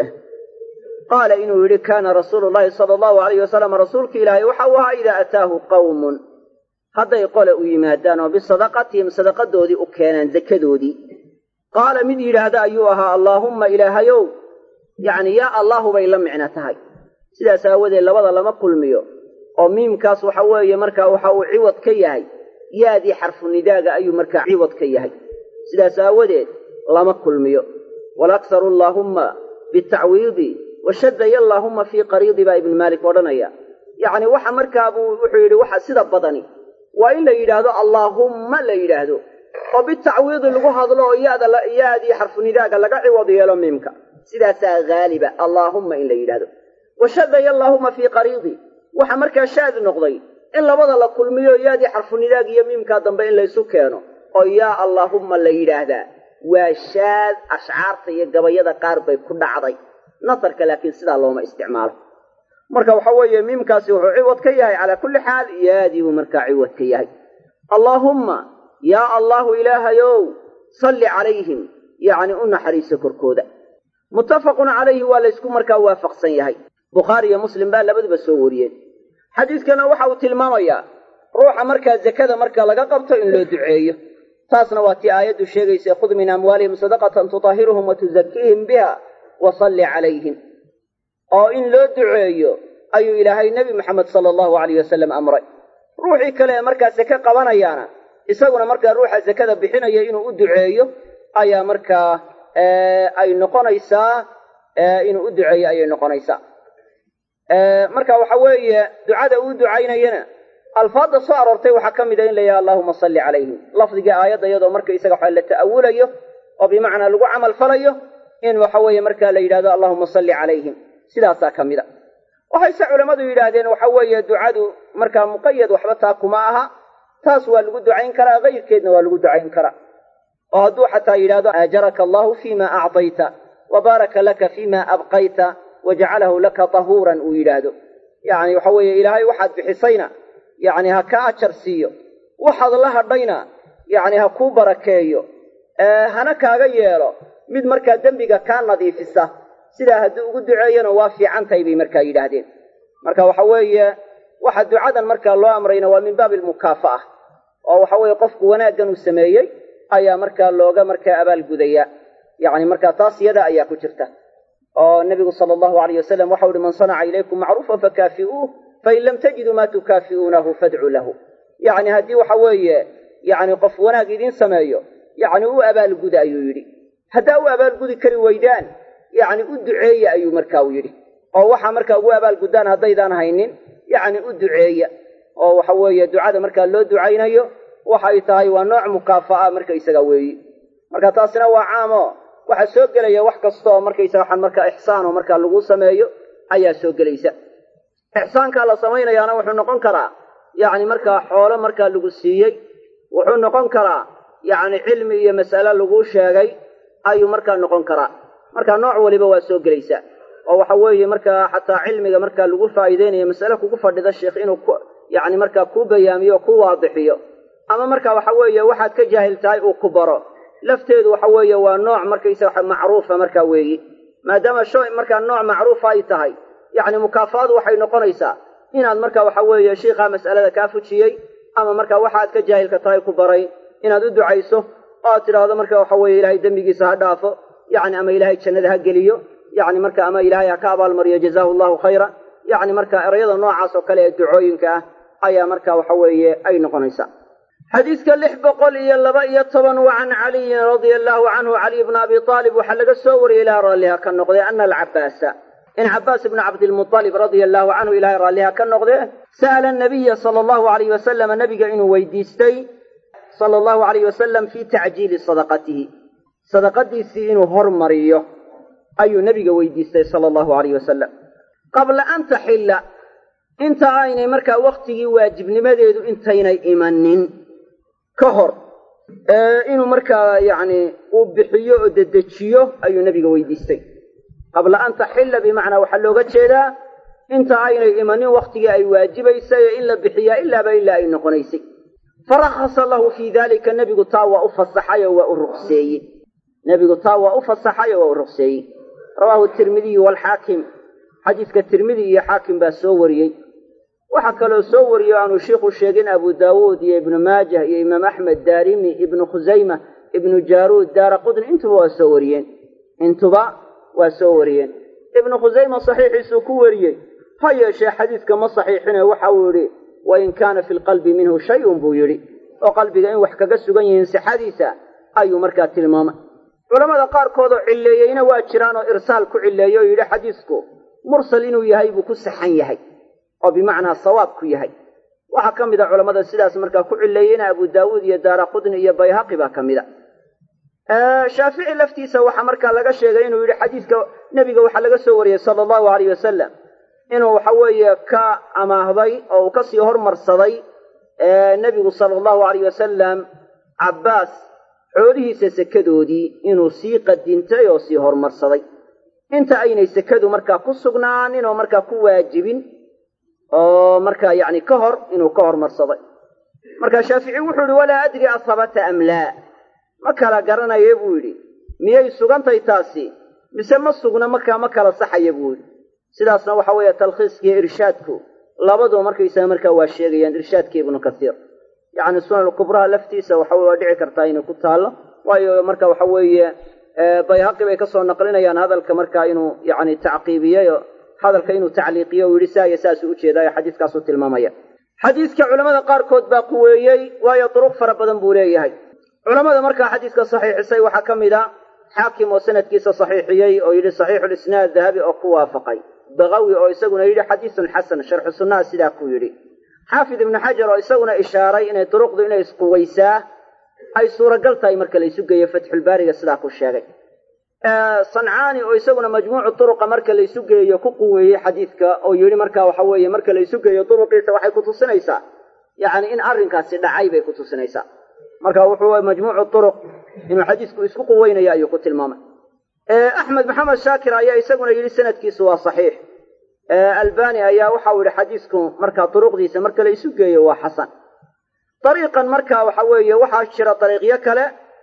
qaala inuu yidhi kaana rasuulu llahi sala allahu alayh wasalam rasuulka ilaahay waxa uu ahaa idaa ataahu qawmun hadday qole u yimaadaan oo bisadaqatihim sadaqadoodii u keenaan zakadoodii qaala mid yidhaahda ayuu ahaa allaahumma ilaahayow yacni yaa allahu bay la micno tahay sidaas aawadeed labada lama kulmiyo oo miimkaas waxa weeye markaa waxa uu ciwad ka yahay yaadii xarfu nidaaga ayuu markaa ciwad ka yahay sidaas aawadeed lama kulmiyo walaksaru allaahumma bitacwiidi washadaya allaahumma fii qariidi baa ibnu maalik odhanaya yacni waxa markaa buu wuxuu yidhi waxa sida badani waa in la yidhaahdo allaahumma la yidhaahdo oo bitacwiidi lagu hadlo oo yaada yaadii xarfu nidaaga laga ciwad yeelo miimka sidaasaa haaliba allaahumma in la yidhaahdo washadaya allaahumma fii qariidi waxa markaa shaad noqday in labada la kulmiyo yaadii xarfu nidaag iyo miimkaa dambe in laysu keeno oo yaa allaahumma la yidhaahdaa waa shaad ashcaarta iyo gabayada qaar bay ku dhacday nasarka laakiin sidaa looma isticmaalo marka waxa weeye miimkaasi wuxuu ciwad ka yahay calaa kulli xaal yaadii buu markaa ciwad ka yahay allaahumma yaa allahu ilaahayow salli calayhim yacni u naxariiso korkooda muttafaqun calayhi waa laysku markaa waafaqsan yahay bukhaari iyo muslim baa labaduba soo wariyeen xadiiskana waxa uu tilmaamayaa ruuxa markaa zakada marka laga qabto in loo duceeyo taasna waa tii aayaddu sheegaysa khud min amwaalihim sadaqatan tutahiruhum wa tuzakiihim biha wa salli calayhim oo in loo duceeyo ayuu ilaahay nebi moxamed sala allahu alayh wasalam amray ruuxii kale ee markaa sake qabanayaana isaguna markaa ruuxa sakada bixinaya inuu u duceeyo ayaa markaa ay noqonaysaa inuu u duceeyo ayay noqonaysaa marka waxa weeye ducada uu ducaynayana alfaadda soo aroortay waxaa ka mid a in la yidhaha allahuma salli calayhim lafdigii aayadda iyadoo marka isaga waxa la ta'awulayo oo bimacnaa lagu camal falayo in waxa weeye markaa la yidhahdo allahuma salli calayhim sidaasaa ka mid a waxayse culammadu yidhaahdeen waxa weeye ducadu markaa muqayad waxba taa kuma aha taas waa lagu ducayn karaa kayrkeedna waa lagu ducayn karaa oo hadduu xataa yidhahdo aajaraka allahu fima acdayta wa baaraka laka fima abqayta wajacalahu laka tahuuran uu yidhaahdo yacni waxa weeye ilaahay waxaad bixisayna yacni ha ka ajar siiyo waxaad la hadhayna yacni ha kuu barakeeyo hana kaaga yeelo mid markaa dembiga kaa nadiifisa sidaa hadduu ugu duceeyana waa fiican tahay bay markaa yidhaahdeen marka waxa weeye waxa ducadan markaa loo amrayna waa min baabi almukaafa'a oo waxa weeye qofku wanaaggan uu sameeyey ayaa markaa looga markaa abaalgudaya yacni markaa taas yada ayaa ku jirta oo nebigu sala allahu alayh wasalam waxau uhi man sanaca ilaykum macruufan fakaafi'uuh fain lam tajiduu maa tukaafi'uunahu fadcuu lahu yacni haddii waxa weeye yacni qof wanaag idiin sameeyo yacni u abaalguda ayuu yidhi haddaa u abaalgudi kari weydaan yacni u duceeya ayuu markaa u yidhi oo waxaa markaa ugu abaalguddaan haddaydaan haynin yacni u duceeya oo waxa weeye ducada markaa loo ducaynayo waxay tahay waa nooc mukaafa'a markaysaga weeyi marka taasina waa caamo waxaa soo gelaya wax kasta oo markaysaga waxaan markaa ixsaan oo markaa lagu sameeyo ayaa soo gelaysa ixsaankaa la samaynayaana wuxuu noqon karaa yacni markaa xoolo markaa lagu siiyey wuxuu noqon karaa yacni cilmi iyo mas'ale laguu sheegay ayuu markaa noqon karaa marka nooc waliba waa soo gelaysa oo waxa weeye markaa xataa cilmiga markaa lagu faa'iideynayo mas'ale kugu fadhida sheikh inuu ku yacni markaa kuu bayaamiyo o ku waadixiyo ama marka waxa weeye waxaad ka jaahil tahay uu ku baro lafteedu waxa weeye waa nooc markaysaga macruufa markaa weeyi maadaama shay markaa nooc macruufa ay tahay yacni mukaafaadu waxay noqonaysaa inaad marka waxa weeye shiikhaa mas'alada kaa fujiyey ama marka waxaad ka jaahilka tahay ku baray inaad u ducayso oo aad tidhaahdo marka waxa weeye ilaahay dembigiisa ha dhaafo yacni ama ilaahay jannada ha geliyo yacni marka ama ilaahay ha ka abaalmariyo jazaahu allahu khayra yacni marka erayada noocaas oo kale ee ducooyinka ah ayaa marka waxa weeye ay noqonaysaa xadiidka lix boqol iyo laba iyo toban wa can caliyin radia allahu canhu caliy bna abi aalib waxaa laga soo wariyey ilaha raalliha ka noqdee ana alcabaasa in cabaas ibna cabdilmualib radia allahu canhu ilahay raalliha ka noqdee sa'ala nabiya sala allahu alayh wasalama nabiga inuu weydiistay sala allahu alayh wasalam fii tacjiili sadaqatihi sadaqadiisii inuu hormariyo ayuu nebiga weydiistay sala allahu alayh wasalam qabla an taxilla inta aynay markaa wakhtigii waajibnimadeedu intaynay imanin ka hor inuu markaa yacni uu bixiyo oo dedejiyo ayuu nebiga weydiistay qabla an taxilla bimacnaa waxaa looga jeedaa inta aynay imanin wakhtigii ay waajibaysay ee in la bixiyaa ilaaba ilaa ay noqonaysay farakhasa lahu fii dalika nebigu taa waa u fasaxay oo waa u ruqseeyey nebigu taa waa u fasaxay oo waa u ruqseeyey rawaahu tirmidiyu waalxaakim xadiiska tirmidi iyo xaakim baa soo wariyey waxaa kaloo soo wariyey o aanu shiikhu sheegin abu daawuud iyo ibnu maajah iyo imaam axmed daarimi ibnu khusayma ibnu jaaruud daara qudni intuba waa soo wariyeen intuba waa soo wariyeen ibnu khusayma saxiixiisuu ku wariyey ha yeeshee xadiidka ma saxiixine waxa uu yidhi wain kaana fi lqalbi minhu shay-un buu yidhi oo qalbiga in wax kaga sugan yihiin sixadiisa ayuu markaa tilmaamay culamada qaarkood oo cilleeyeyna waa jiraan oo irsaal ku cilleeyey oo yidhi xadiisku mursal inuu yahay buu ku saxan yahay oo bimacnaa sawaab ku yahay waxaa ka mid a culammada sidaas markaa ku cilleeyeyna abu daawuud iyo daara qudni iyo bayhaqi baa ka mid a shaafici laftiisa waxaa markaa laga sheegay inuu yidhi xadiiska nebiga waxaa laga soo wariyey sala allahu alayh wasalam inuu waxa weeye ka amaahday oo uu kasii hormarsaday nebigu sala allahu alayh wasalam cabbaas xoolihiisa sekadoodii inuu sii qadintay oo sii hormarsaday inta aynay sekadu markaa ku sugnaanin oo markaa ku waajibin oo markaa yacni ka hor inuu ka hormarsaday marka shaafici wuxuu yihi walaa adri asabata am laa ma kala garanaye buu yidhi miyay sugantay taasi mise ma sugna markaa ma kala saxaya buu yidhi sidaasna waxa weeye talkhiiskiiyo irshaadku labaduba markaysaga markaa waa sheegayaan irshaadka ibnu kasiir yacni sunan kubraha laftiisa waxa waa dhici kartaa inay ku taallo waayo marka waxa weeye bayhaqi bay kasoo naqlinayaan hadalka markaa inuu yacni tacqiibiyey hadalka inuu tacliiqiyo u yidhi saa iyo saasuu ujeedaayo xadiiskaasuu tilmaamaya xadiiska culamada qaarkood baa quweeyey waayo duruq fara badan buu leeyahay culamada markaa xadiiska saxiixisay waxaa ka mid a xaakim oo sanadkiisa saxiixiyey oo yidhi saxiixulisnaad dahabi oo ku waafaqay bakawi oo isaguna yidhi xadiisun xasan sharxu sunnaha sidaa ku yidhi xaafid ibnu xajar oo isaguna ishaaray inay duruqdu inay isquwaysaa ay suuragal tahay marka la isu geeyo fatxulbaariga sidaa ku sheegay sancaani oo isaguna majmuucu turuqa marka la isu geeyo ku quweeyey xadiidka oo yidhi marka waxa weeye marka la isu geeyo duruqiisa waxay ku tusinaysaa yacni in arrinkaasi dhacay bay ku tusinaysaa marka wuxuu majmuucu turuq inuu xadiisku isku quweynayo ayuu ku tilmaamay axmed maxamed shaakir ayaa isaguna yidhi sanadkiisu waa saxiix albani ayaa waxau yidhi xadiisku markaa duruqdiisa marka la isu geeyo waa xasan dariiqan marka waxa weeye waxaa jira dariiqyo kale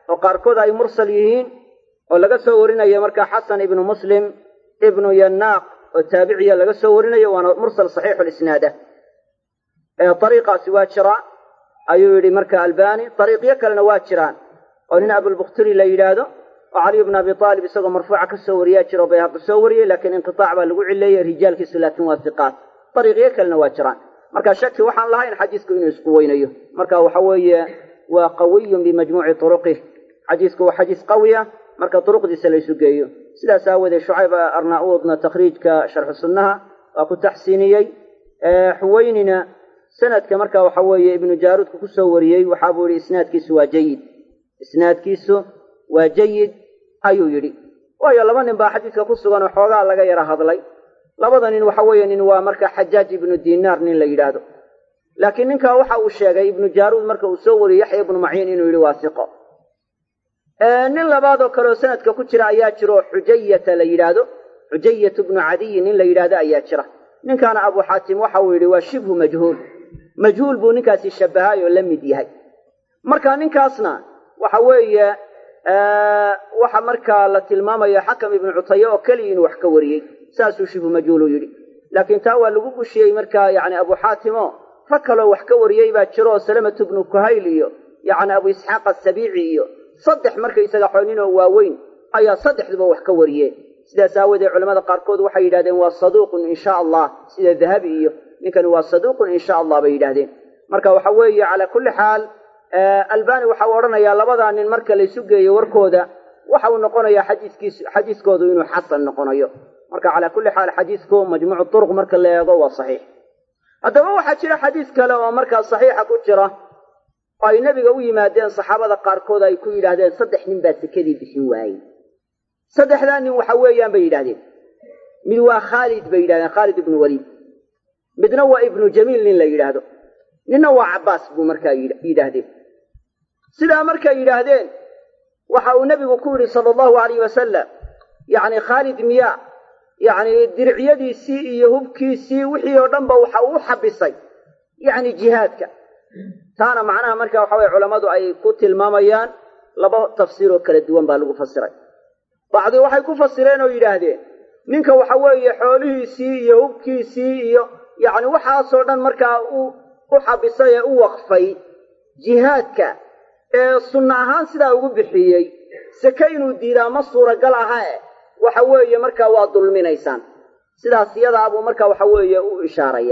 oo qaarkood ay mursal yihiin oo laga soo warinayo markaa xasan ibnu muslim ibnu yanaaq oo taabiciya laga soo warinayo waana mursal saxiixu lisnaada ariiqaasi waa jiraa ayuu yidhi marka albani ariiqyo kalena waa jiraan oo nin abulbukhturi la yidhaahdo oo caliy bnu abi aalib isagoo marfuuca ka soo wariyaa jiro bayhaqi soo wariyey laakiin inqitaac baa lagu cileeyey rijaalkiisu laakiin waa hiqaat ariiqyo kalena waa jiraan marka shaki waxaan lahayn xadiisku inuu isku weynayo marka waxa weeye waa qawiyun bimajmuuci turuqih xadiisku waa xadiis qawiya marka turuqdiisa laysu geeyo sidaas aawoodee shucayb arnauudna takhriijka sharxu sunnaha waa ku taxsiiniyey xuweynina sanadka marka waxa weeye ibnu jaaruudka kusoo wariyey waxaa buu yihi isnaadkiisu waa jayid isnaadkiisu waa jayid ayuu yidhi waayo laba nin baa xadiiska ku sugan oo xoogaa laga yara hadlay labada nin waxa weeye nin waa marka xajaaj ibnu dinaar nin la yidhaahdo laakiin ninkaa waxa uu sheegay ibnu jaaruud marka uu soo wariyey yaxya ibnu maciin inuu yidhi waa siqo nin labaad oo kaleoo sanadka ku jira ayaa jira oo xujayata la yidhaahdo xujayatu bnu cadiyi nin la yidhaahdo ayaa jira ninkaana abu xaatim waxa uu yidhi waa shibhu majhuul majhuul buu ninkaasi shabahay oo la mid yahay marka ninkaasna waxa weeye waxa markaa la tilmaamaya xakam ibnu cutaye oo keliya inuu wax ka wariyey saasuu shibhu majhuulu yidhi laakiin taa waa lagu gushiyey markaa yani abu xaatimo rag kaloo wax ka wariyey baa jiro oo salamatu bnu kuhayl iyo yani abu isxaaq asabiici iyo saddex markaysaga xooninoo waaweyn ayaa saddexduba wax ka wariyeen sidaas aawoodee culamada qaarkood waxay yidhahdeen waa saduuqun insha allah sida dahabi iyo ninkani waa saduuqun insha allah bay yidhahdeen marka waxa weeye calaa kulli xaal albani waxa uu odhanayaa labadaa nin marka laysu geeyo warkooda waxa uu noqonayaa xadiiskiis xadiiskoodu inuu xasan noqonayo marka calaa kulli xaal xadiisku majmuucu turuq marka la eego waa saxiix haddaba waxaa jira xadiis kale oo markaa saxiixa ku jira oo ay nebiga u yimaadeen saxaabada qaarkood ay ku yidhaahdeen saddex nin baa sekadii bixin waayey saddexdaa nin waxa weeyaan bay yidhahdeen mid waa khaalid bay yidhahdeen khaalid ibnu waliid midna waa ibnu jamiil nin la yidhaahdo ninna waa cabbaas buu markaa yidhaahdeen sidaa markay yidhaahdeen waxa uu nebigu ku yidhi sala allahu alayh wasalam yacni khaalid miyaa yacni diricyadiisii iyo hubkiisii wixii oo dhanba waxa uu xabisay yacni jihaadka taana macnaha marka waxa weye culammadu ay ku tilmaamayaan laba tafsiir oo kala duwan baa lagu fasiray bacdi waxay ku fasireen oo yidhaahdeen ninka waxa weeye xoolihiisii iyo hubkiisii iyo yacni waxaasoo dhan markaa u u xabisay ee u waqfay jihaadka ee sunna ahaan sidaa ugu bixiyey seke inuu diidaa ma suuragal aha e waxa weeye markaa waa dulminaysaan sidaas iyadaa buu marka waxa weeye u ishaaraya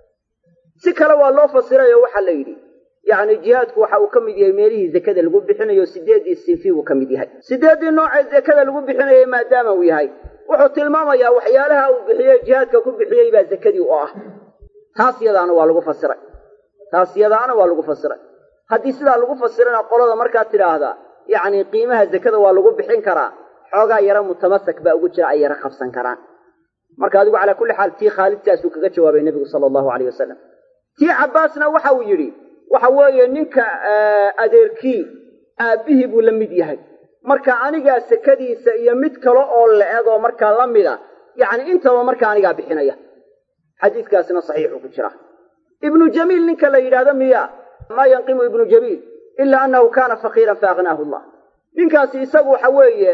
si kale waa loo fasirayo waxaa la yidhi yacni jihaadku waxa uu ka mid yahay meelihii zekada lagu bixinayo sideeddii sinfi buu ka mid yahay sideeddii noocee zekada lagu bixinayay maadaama uu yahay wuxuu tilmaamayaa waxyaalaha uu bixiyey jihaadka ku bixiyey baa zekadii u ah taas yadaana waa lagu fasiray taas yadaana waa lagu fasiray haddii sidaa lagu fasirana qolada markaa tidhaahdaa yacni qiimaha zekada waa lagu bixin karaa xoogaa yaro mutamasak baa ugu jira ay yaro qabsan karaan marka adigu calaa kulli xaal tii khaalidtaasuu kaga jawaabay nebigu sala allahu aleyh wasalam tii cabbaasna waxa uu yidhi waxa weeye ninka adeerkii aabbihii buu la mid yahay marka anigaa sekadiisa iyo mid kale oo la egoo markaa la mida yacni intaba marka anigaa bixinaya xadiiskaasna saxiixuu ku jira ibnu jamiil ninka la yidhaahdo miya maa yanqimu ibnu jamiil ilaa annahu kaana faqiiran faaqnaahu allah ninkaasi isagu waxa weeye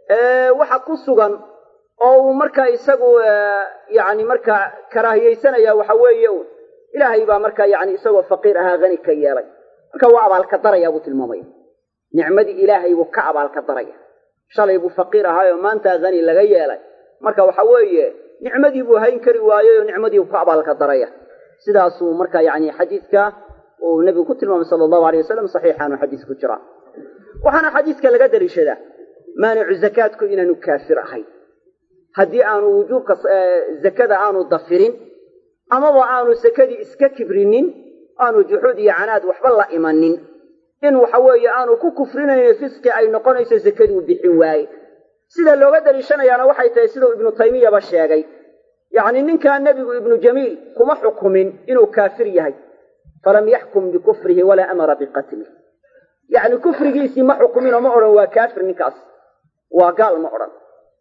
waxa ku sugan oo uu markaa isagu yacni markaa karaahiyeysanaya waxa weeye un ilaahay baa markaa yacni isagoo faqiir ahaa hani ka yeelay marka waa abaalka daraya buu tilmaamaya nicmadii ilaahay buu ka abaalka daraya shalay buu faqiir ahaayoo maanta hani laga yeelay marka waxa weeye nicmadii buu hayn kari waayey oo nicmadii buu ka abaalka daraya sidaasuu marka yacni xadiidka uu nebigu ku tilmaamay sala allahu aleyh wasalam saxiixaanu xadiis ku jiraa waxaana xadiiska laga daliishadaa maanicu zakaadku inaanu kaafir ahayn haddii aanu wujuubka zakada aanu dafirin amaba aanu sakadii iska kibrinin aanu juxuud iyo canaad waxba la imanin in waxa weeye aanu ku kufrinayno fisqi ay noqonayso sakaduu bixin waaye sida looga daliishanayaana waxay tahay siduu ibnu taymiyaba sheegay yacni ninkaa nebigu ibnu jamiil kuma xukumin inuu kaafir yahay falam yaxkum bikufrihi walaa amara biqatlih yacni kufrigiisii ma xukuminoo ma odhan waa kaafir ninkaas waa gaal ma odhan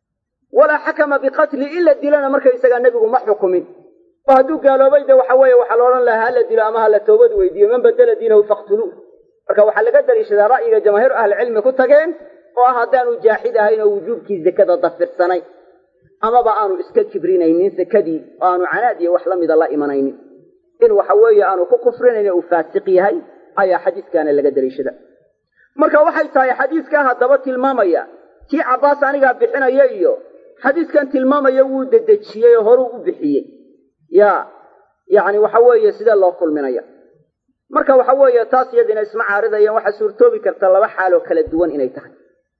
walaa xakama biqatli in la dilana markaysagaa nebigu ma xukumin oo hadduu gaaloobay de waxa weeye waxaa la odhan lahaa hala dilo ama hala toobad weydiiyo man badela diinahu faqtuluuh marka waxaa laga daliishadaa ra'yiga jamaahiiru ahlicilmi ku tageen oo ah haddaanu jaaxid ahayn oo wujuubkii zakada dafirsanay amaba aanu iska kibrinaynin sakadii oo aanu canaad iyo wax la mida la imanaynin in waxa weeye aanu ku kufrinayn uu faasiq yahay ayaa xadiiskaana laga daliishada marka waxay tahay xadiiskaa haddaba tilmaamaya kii cabbaas anigaa bixinaya iyo xadiiskan tilmaamaya wuu dedejiyey oo horuu u bixiyey ya yacni waxa weeye sidee loo kulminaya marka waxa weeye taas iyadina isma caaridayaan waxaa suurtoobi karta laba xaaloo kala duwan inay tahay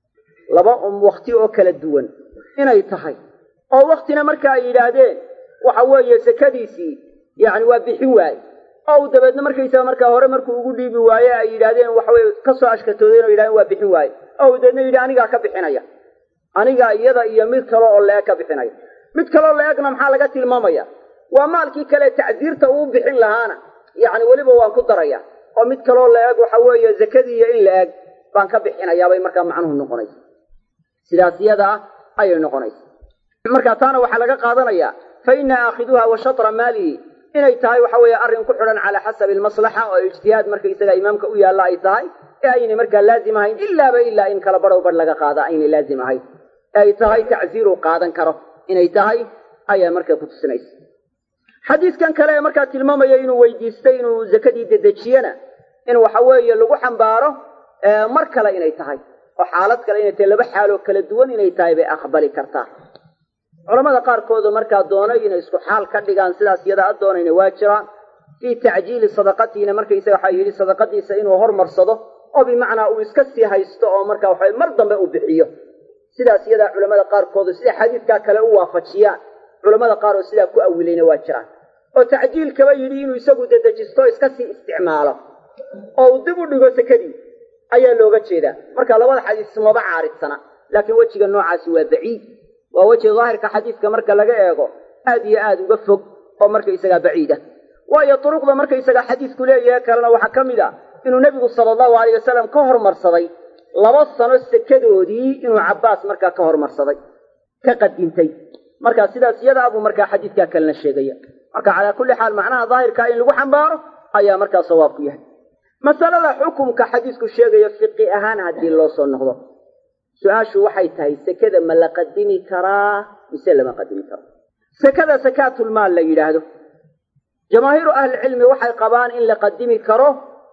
laba um wakti oo kala duwan inay tahay oo waktina marka ay yidhaahdeen waxa weeye sakadiisii yacni waa bixin waaye oo uu dabeedna markaysaga markaa hore markuu ugu dhiibi waaye ay yidhaahdeen waxaweye kasoo ashkatoodeen oo yidhahdeen waa bixin waaye oo uu dabeedna yidhi anigaa ka bixinaya anigaa iyada iyo mid kale oo la-eg ka bixinaya mid kaleoo la-egna maxaa laga tilmaamaya waa maalkii kale tacdiirta uu bixin lahaana yacni weliba waan ku daraya oo mid kaloo la-eg waxa weeye zakadiiyo in la-eg baan ka bixinayaabay markaa macnuhu noqonaysa sidaas iyada ah ayay noqonaysa marka taana waxaa laga qaadanaya fa ina aakhiduha wa shatra maalihi inay tahay waxa weeye arrin ku xidhan calaa xasabi almaslaxa oo ijtihaad markaysaga imaamka u yaalla ay tahay ee aynay markaa laazim ahayn ilaaba ilaa in kala badhow badh laga qaada aynay laazim ahayn ee ay tahay tacziiruu qaadan karo inay tahay ayaa markaa ku tusinaysa xadiiskan kale ee markaa tilmaamaya inuu weydiistay inuu zakadii dedejiyena in waxa weeye lagu xambaaro mar kale inay tahay oo xaalad kale inay tahay laba xaaloo kala duwan inay tahay bay aqbali kartaa culamada qaarkoodu markaa doonay inay isku xaal ka dhigaan sidaas iyada a doonayna waa jiraan fii tacjiili sadaqatiina markaysaga waxaa yidhi sadaqadiisa inuu hormarsado oo bimacnaa uu iska sii haysto oo marka waxa mar dambe uu bixiyo sidaas iyadaa culamada qaarkoodu siday xadiidkaa kale u waafajiyaan culamada qaar oo sidaa ku awilayna waa jiraan oo tacjiilkaba yidhi inuu isagu dedejisto iska sii isticmaalo oo uu dib u dhigo sakadii ayaa looga jeedaa marka labada xadiis maba caaridsana laakiin wejiga noocaasi waa baciid waa weji daahirka xadiiska marka laga eego aad iyo aad uga fog oo markaysagaa baciid ah waayo duruqda markaysagaa xadiisku leeyahay kalena waxaa ka mid a inuu nebigu sala allahu alayh wasalam ka hormarsaday laba sano sekadoodii inuu cabbaas markaa ka hormarsaday ka qadintay marka sidaas iyada abuu markaa xadiidkaa kalena sheegaya marka calaa kulli xaal macnaha daahirkaa in lagu xambaaro ayaa markaa sawaabku yahay masalada xukumka xadiisku sheegayo fiqi ahaan haddii loo soo noqdo su-aashu waxay tahay sekada ma la qadimi karaa mise lama qadimi karo sekada sakaatulmaal la yidhaahdo jamaahiiru ahlicilmi waxay qabaan in la qadimi karo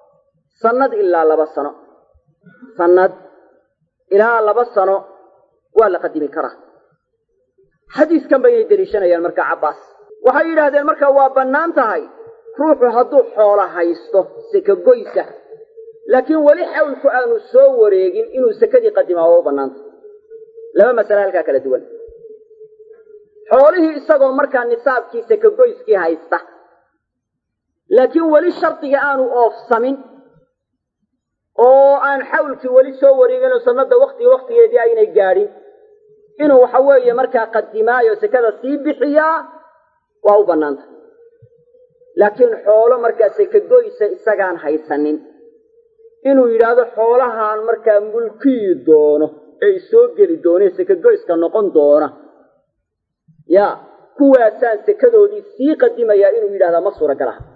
sannad ilaa laba sano sannad ilaa laba sano waa la qadimi karaa xadiiskan baynay deliishanayaan marka cabbaas waxay yidhaahdeen marka waa bannaan tahay ruuxu hadduu xoolo haysto sekagoysa laakiin weli xawlku aanu soo wareegin inuu sekadii qadimaa waa u bannaanta laba masale halkaa kala duwan xoolihii isagoo markaa nisaabkii sekagoyskii haysta laakiin weli shardiga aanu oofsamin oo aan xawlkii weli soo wareegin oo sanada waktiga waktigeedii aynay gaadhin inuu waxa weeye markaa qadimaayo sekada sii bixiyaa waa u bannaanta laakiin xoolo markaa sekagoysa isagaan haysanin inuu yidhaahdo xoolahaan markaa mulkiyi doono ee isoo geli doone sekagoyska noqon doona ya kuwaasaan sekadoodii sii qadimayaa inuu yidhahdaa ma suuragal aha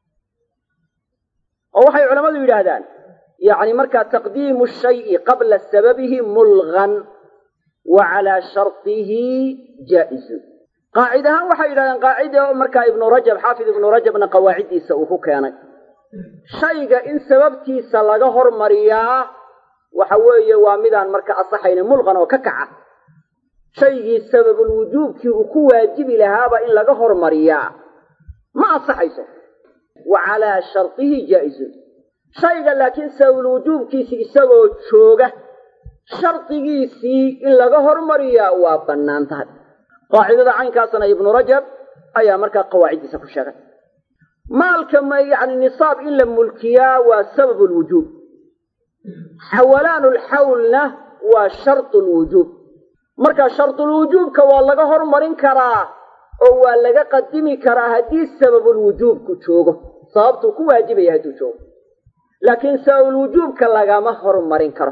oo waxay culammadu yidhaahdaan yacni markaa taqdiimu shayi qabla sababihi mulgan wa calaa shartihi jaa-izun qaacid ahaan waxay yidhahdeen qaacida markaa ibnu rajab xaafid ibnu rajabna qawaaciddiisa uu ku keenay shayga in sababtiisa laga hormariyaa waxa weeye waa midaan marka asaxayna mulqan oo ka kaca shaygii sababulwujuubkii uu ku waajibi lahaaba in laga hormariyaa ma asaxayso wa calaa shartihi jaa-izun shayga laakiin sababulwujuubkiisi isagoo jooga shardigiisii in laga hormariyaa waa bannaan tahay qaacidada caynkaasna ibnu rajab ayaa markaa qawaaciddiisa ku sheegay maalka ma yacni nisaab in la mulkiyaa waa sababu lwujuub xawalaanu lxawlna waa shartu lwujuub marka shardulwujuubka waa laga hormarin karaa oo waa laga qadimi karaa haddii sababulwujuubku joogo sababtuu ku waajibaya hadduu joogo laakiin sababulwujuubka lagama hormarin karo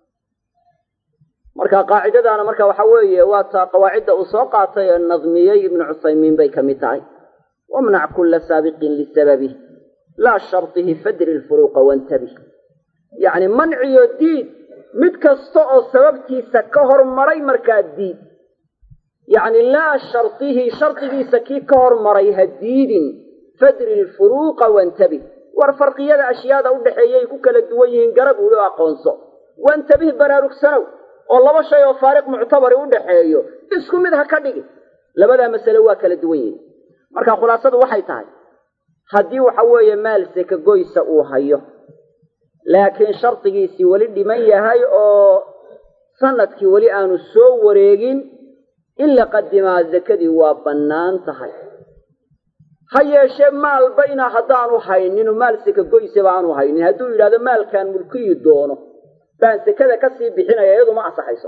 marka qaacidadaana marka waxa weeye waa taa qawaacidda uu soo qaatay ee nadmiyey ibnu cusaymiin bay ka mid tahay wamnac kulla saabiqin lisababih laa shartihi fadri lfuruuqa wantabih yacni manciyo diid mid kasta oo sababtiisa ka hormaray markaa diid yacni laa shardihi shardigiisa kii ka hormaray ha diidin fadri lfuruuqa wantabih war farqiyada ashyaada u dhexeeyay ku kala duwan yihiin garab ulo aqoonso wantabih baraarugsanow oo laba shay oo faariq muctabari u dhexeeyo isku mid ha ka dhigi labadaa masale waa kala duwan yihiin marka khulaasadu waxay tahay haddii waxa weeye maal seka goysa uu hayo laakiin shardigiisii weli dhiman yahay oo sanadkii weli aanu soo wareegin in la qadimaa zakadii waa bannaan tahay ha yeeshee maalba inaa haddaanu hayninu maal seka goysaba aanu haynin hadduu yidhahdo maalkaan mulkiyi doono baan sekada kasii bixinaya iyadu ma ansaxayso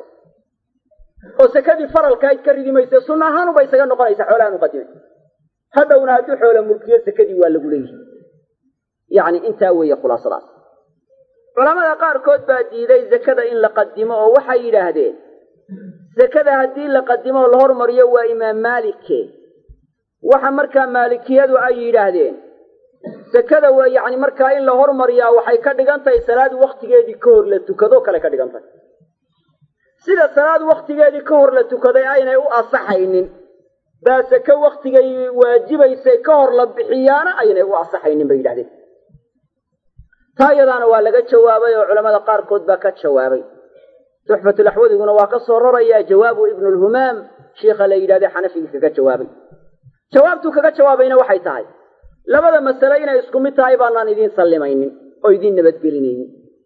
oo sekadii faralkaayd ka ridi mayse sunna ahaanuba isaga noqonaysa xoolahaan u qadimay hadhowna hadduu xoola mulkiyo sekadii waa lagu leeyihi yacni intaa weeye khulaasadaas culamada qaarkood baa diiday zakada in la qadimo oo waxay yidhaahdeen sekada haddii la qadimo oo la hormariyo waa imaam maalike waxa markaa maalikiyadu ay yidhaahdeen sekada waa yacni markaa in la hormariyaa waxay ka dhigan tahay salaad waktigeedii ka hor la tukadoo kale ka dhigan tahay sida salaad waktigeedii ka hor la tukaday aynay u asaxaynin baa seke waktigay waajibaysay ka hor la bixiyaana aynay u asaxaynin bay yidhahdeen taa iyadaana waa laga jawaabay oo culamada qaarkood baa ka jawaabay tuxfatulaxwadiguna waa ka soo rarayaa jawaabu ibnulhumaam shiikha la yidhahde xanafigii kaga jawaabay jawaabtuu kaga jawaabayna waxay tahay labada masale inay isku mid tahay baanaan idiin sallimaynin oo idiin nabadgelinaynin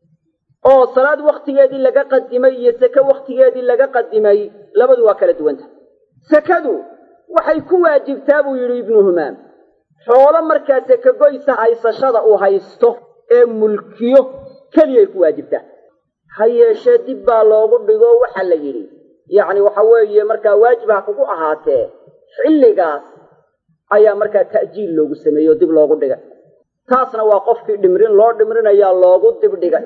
oo salaad waktigeedii laga qadimay iyo seke waktigeedii laga qadimay labadu waa kala duwanta sekadu waxay ku waajibtaa buu yidhi ibnu humaam xoolo markaa seke goysa haysashada uu haysto ee mulkiyo keliyay ku waajibtaa ha yeeshee dib baa loogu dhigo waxaa la yidhi yacni waxa weeye markaa waajib ha kugu ahaatee xilligaas ayaa markaa ta'jiil loogu sameeyey oo dib loogu dhigay taasna waa qofkii dhimrin loo dhimrinayaa loogu dib dhigay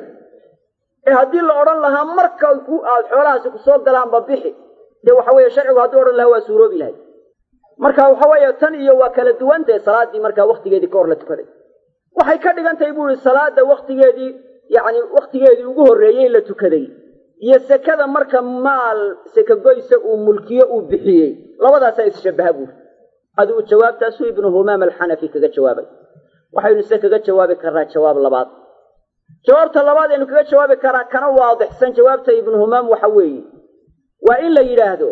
ee haddii la odhan lahaa marka ku aad xoolahaasi kusoo galaanba bixi dee waxa weeye sharcigu hadduu odhan lahaa waa suuroobi lahay marka waxa weeye tan iyo waa kala duwantahe salaaddii markaa waktigeedii ka hor la tukaday waxay ka dhigan tahay buu yihi salaada waktigeedii yacni waktigeedii ugu horreeyey la tukaday iyo sekada marka maal sekagoysa uu mulkiyo uu bixiyey labadaasaa isshabaha buuri adigu jawaabtaasuu ibnu humaam alxanafi kaga jawaabay waxaynu se kaga jawaabi karnaa jawaab labaad jawaabta labaad aynu kaga jawaabi karaa kana waadixsan jawaabta ibnu humaam waxa weeye waa in la yidhaahdo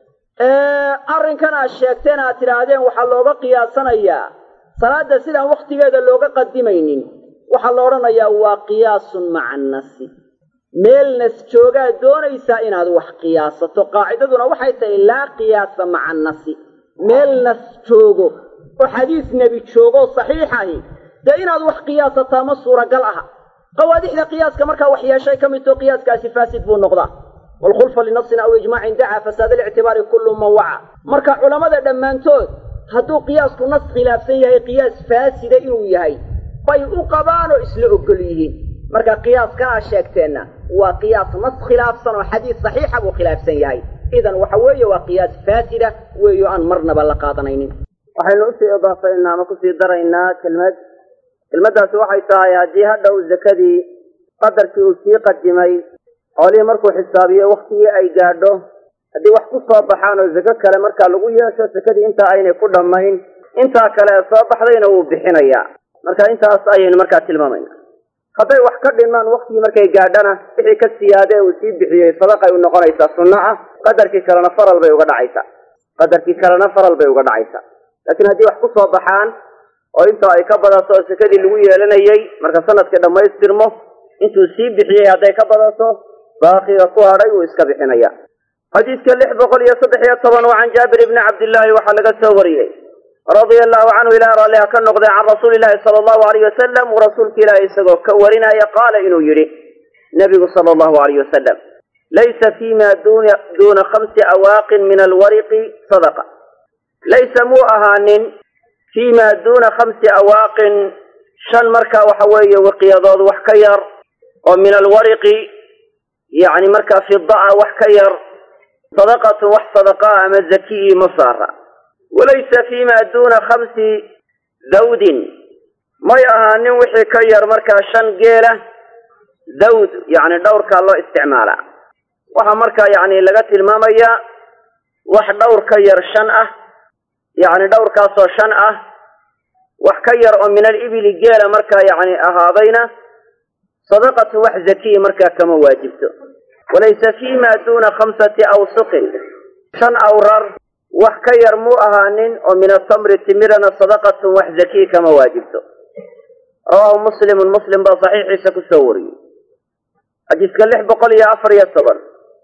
arrinkan aad sheegteen aad tidhaahdeen waxaa looga qiyaasanayaa salaada sidaan waktigeeda looga qadimaynin waxaa la odhanayaa waa qiyaasun maca annasi meel nas joogaad doonaysaa inaad wax qiyaasato qaacidaduna waxay tahay laa qiyaasa maca annasi meel nas joogo oo xadiis nebi joogoo saxiixahi dee inaad wax qiyaasataa ma suuragal aha qawaadixda qiyaaska markaa wax yeeshay ka midtoo qiyaaskaasi faasid buu noqdaa waalkhulfa linasin aw ijmaacin dacaa fasaada alictibaari kullu man waca marka culammada dhammaantood hadduu qiyaasku nas khilaafsan yahay qiyaas faasida inuu yahay bay u qabaanoo isla ogol yihiin marka qiyaaskan aad sheegteenna waa qiyaas nas khilaafsan oo xadiis saxiixa buu khilaafsan yahay idan waxa weeye waa qiyaas faasida weeyo aan marnaba la qaadanaynin waxaynu usii idaafaynaa ama kusii daraynaa kelmad kelmaddaasi waxay tahay haddii hadhow zakadii qadarkii uu sii qadimay xoolihii markuu xisaabiyo waktigii ay gaadho haddii wax ku soo baxaan oo zako kale markaa lagu yeesho sakadii intaa aynay ku dhammayn intaa kale ee soo baxdayna wuu bixinayaa marka intaas ayaynu markaa tilmaamayna hadday wax ka dhimaan waktigii markay gaadhana wixii ka siyaade uu sii bixiyey sadaqay u noqonaysaa sunno ah qadarkii kalena faral bay uga dhacaysaa qadarkii kalena faral bay uga dhacaysaa laakiin haddii wax ku soo baxaan oo intaa ay ka badato oo sakadii lagu yeelanayey marka sanadkii dhammaystirmo intuu sii bixiyey hadday ka badato baaqiga ku hadhay wuu iska bixinaya xadiidka lix boqol iyo saddex iyo toban oo can jaabir ibni cabdillaahi waxaa laga soo wariyey radia allahu canhu ilaah raalliha ka noqday can rasuuli llahi sala allahu alayh wasalam uu rasuulka ilaahi isagoo ka warinaya qaala inuu yidhi nabigu sala allahu alayh wasalam laysa fima duna duuna khamsi awaaqin min alwariqi sadaqa laysa muu ahaanin fima duuna khamsi awaaqin shan markaa waxa weeye wiqyadood wax ka yar oo min alwariqi yacni markaa fidaa wax ka yar sadaqatun wax sadaqaa ama zakiyi ma saara walaysa fima duuna khamsi dawdin may ahaanin wixii ka yar markaa shan geela dawd yacni dhowrkaa loo isticmaalaa waxaa markaa yacni laga tilmaamayaa wax dhowr ka yar shan ah yacni dhowrkaasoo shan ah wax ka yar oo min alibili geela markaa yacni ahaadayna sadaqatu wax zakiya markaa kama waajibto walaysa fiima duuna khamsati awsuqin shan awrar wax ka yar muu ahaanin oo min atamri timirana sadaqatun wax zakiya kama waajibto rawaahu muslimun muslim baa saxiixiisa kusoo wariyey xadiiska lix boqol iyo afar iyo toban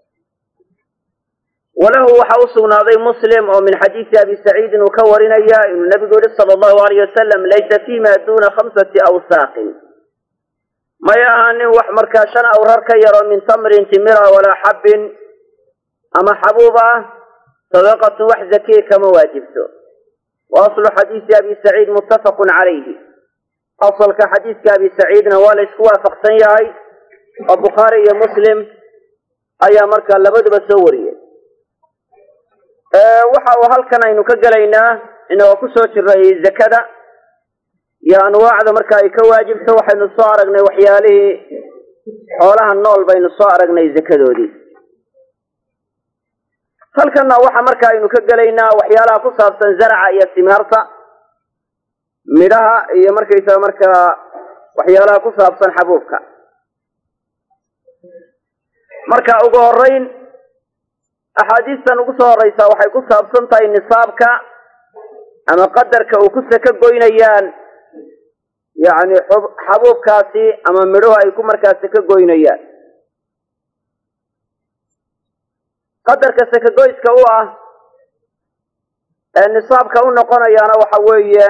walahu waxa u sugnaaday muslim oo min xadiisi abi saciidin uu ka warinaya inuu nabigu yihi sala allahu alayh wasalam laysa fiima duuna khamsati awsaaqin may ahaanin wax markaa shan awrar ka yaroo min tamrin timira walaa xabbin ama xabuub ah sadaqatun wax zakiya kama waajibto wa aslu xadiisi abi saciid muttafaqun calayhi asalka xadiiska abi saciidna waa la isku waafaqsan yahay oo bukhaari iyo muslim ayaa markaa labaduba soo wariyey waxa uu halkan aynu ka gelaynaa inagoo kusoo jiray zakada iyo anwaacda marka ay ka waajibto waxaynu soo aragnay waxyaalihii xoolaha nool baynu soo aragnay zakadoodii halkanna waxa marka aynu ka gelaynaa waxyaalaha ku saabsan zaraca iyo simaarta midhaha iyo markaysaga markaa waxyaalaha ku saabsan xabuubka marka ugu horeyn axaadiistan ugu soo horeysaa waxay ku saabsan tahay nisaabka ama qadarka uu ku saka goynayaan yacni xabuubkaasi ama midhuhu ay ku markaa saka goynayaan qadarka sakagoyska u ah ee nisaabka u noqonayaana waxa weeye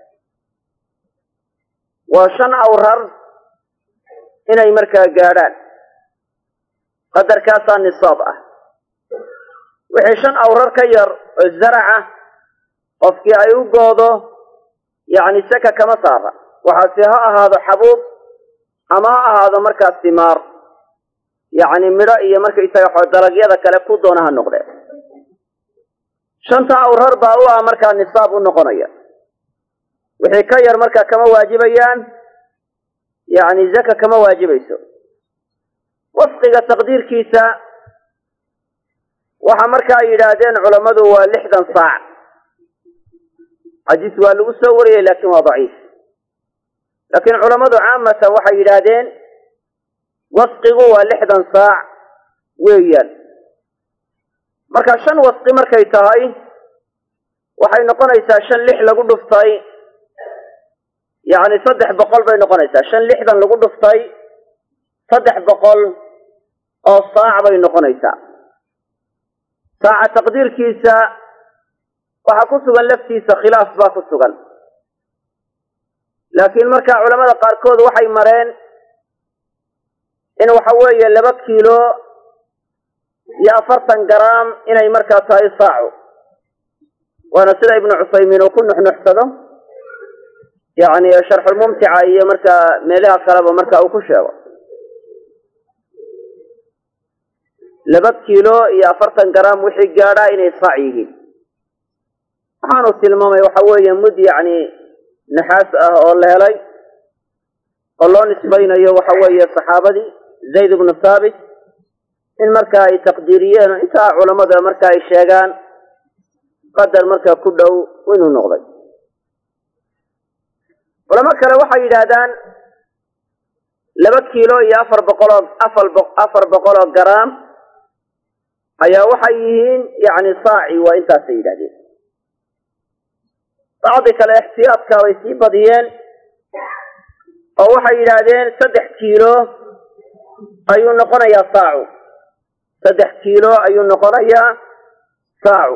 waa shan awrar inay markaa gaadhaan qadarkaasaa nisaab ah wixii shan awrar ka yar oo zaraca qofkii ay u goodo yacni saka kama saara waxaase ha ahaado xabuub ama ha ahaado markaa simaar yacni midho iyo markaysaga xo dalagyada kale ku doona ha noqdee shanta awrar baa u ah markaa nisaab u noqonaya wixii ka yar markaa kama waajibayaan yacni zaka kama waajibayso wasqiga taqdiirkiisa waxa marka ay yidhaahdeen culammadu waa lixdan saac xadiis waa lagu soo wariyey laakiin waa daciif laakiin culammadu caamatan waxay yidhaahdeen wasqigu waa lixdan saac weeyaan marka shan wasqi markay tahay waxay noqonaysaa shan lix lagu dhuftay yacni saddex boqol bay noqonaysaa shan lixdan lagu dhuftay saddex boqol oo saac bay noqonaysaa saaca taqdiirkiisa waxaa ku sugan laftiisa khilaaf baa ku sugan laakiin marka culamada qaarkood waxay mareen in waxa weeye laba kiilo iyo afartan garaam inay markaa tahay saacu waana sida ibnu cusaymiin uu ku nuxnuxsado yacni sharxulmumtica iyo markaa meelaha kaleba marka uu ku sheego laba kiilo iyo afartan garaam wixii gaadhaa inay saac yihiin waxaanu tilmaamay waxa weeye mud yacni naxaas ah oo la helay oo loo nisbaynayo waxa weeye saxaabadii zayd ibnu thaabit in marka ay taqdiiriyeen oo intaa culammada marka ay sheegaan qadar markaa ku dhow inuu noqday culamo kale waxay yidhaahdaan laba kiilo iyo afar boqoloo afar afar boqol oo garaam ayaa waxay yihiin yacni saaci waa intaasay yidhahdeen bacdi kale ixtiyaadka bay sii badiyeen oo waxay yidhaahdeen saddex kiilo ayuu noqonayaa saacu saddex kiilo ayuu noqonayaa saacu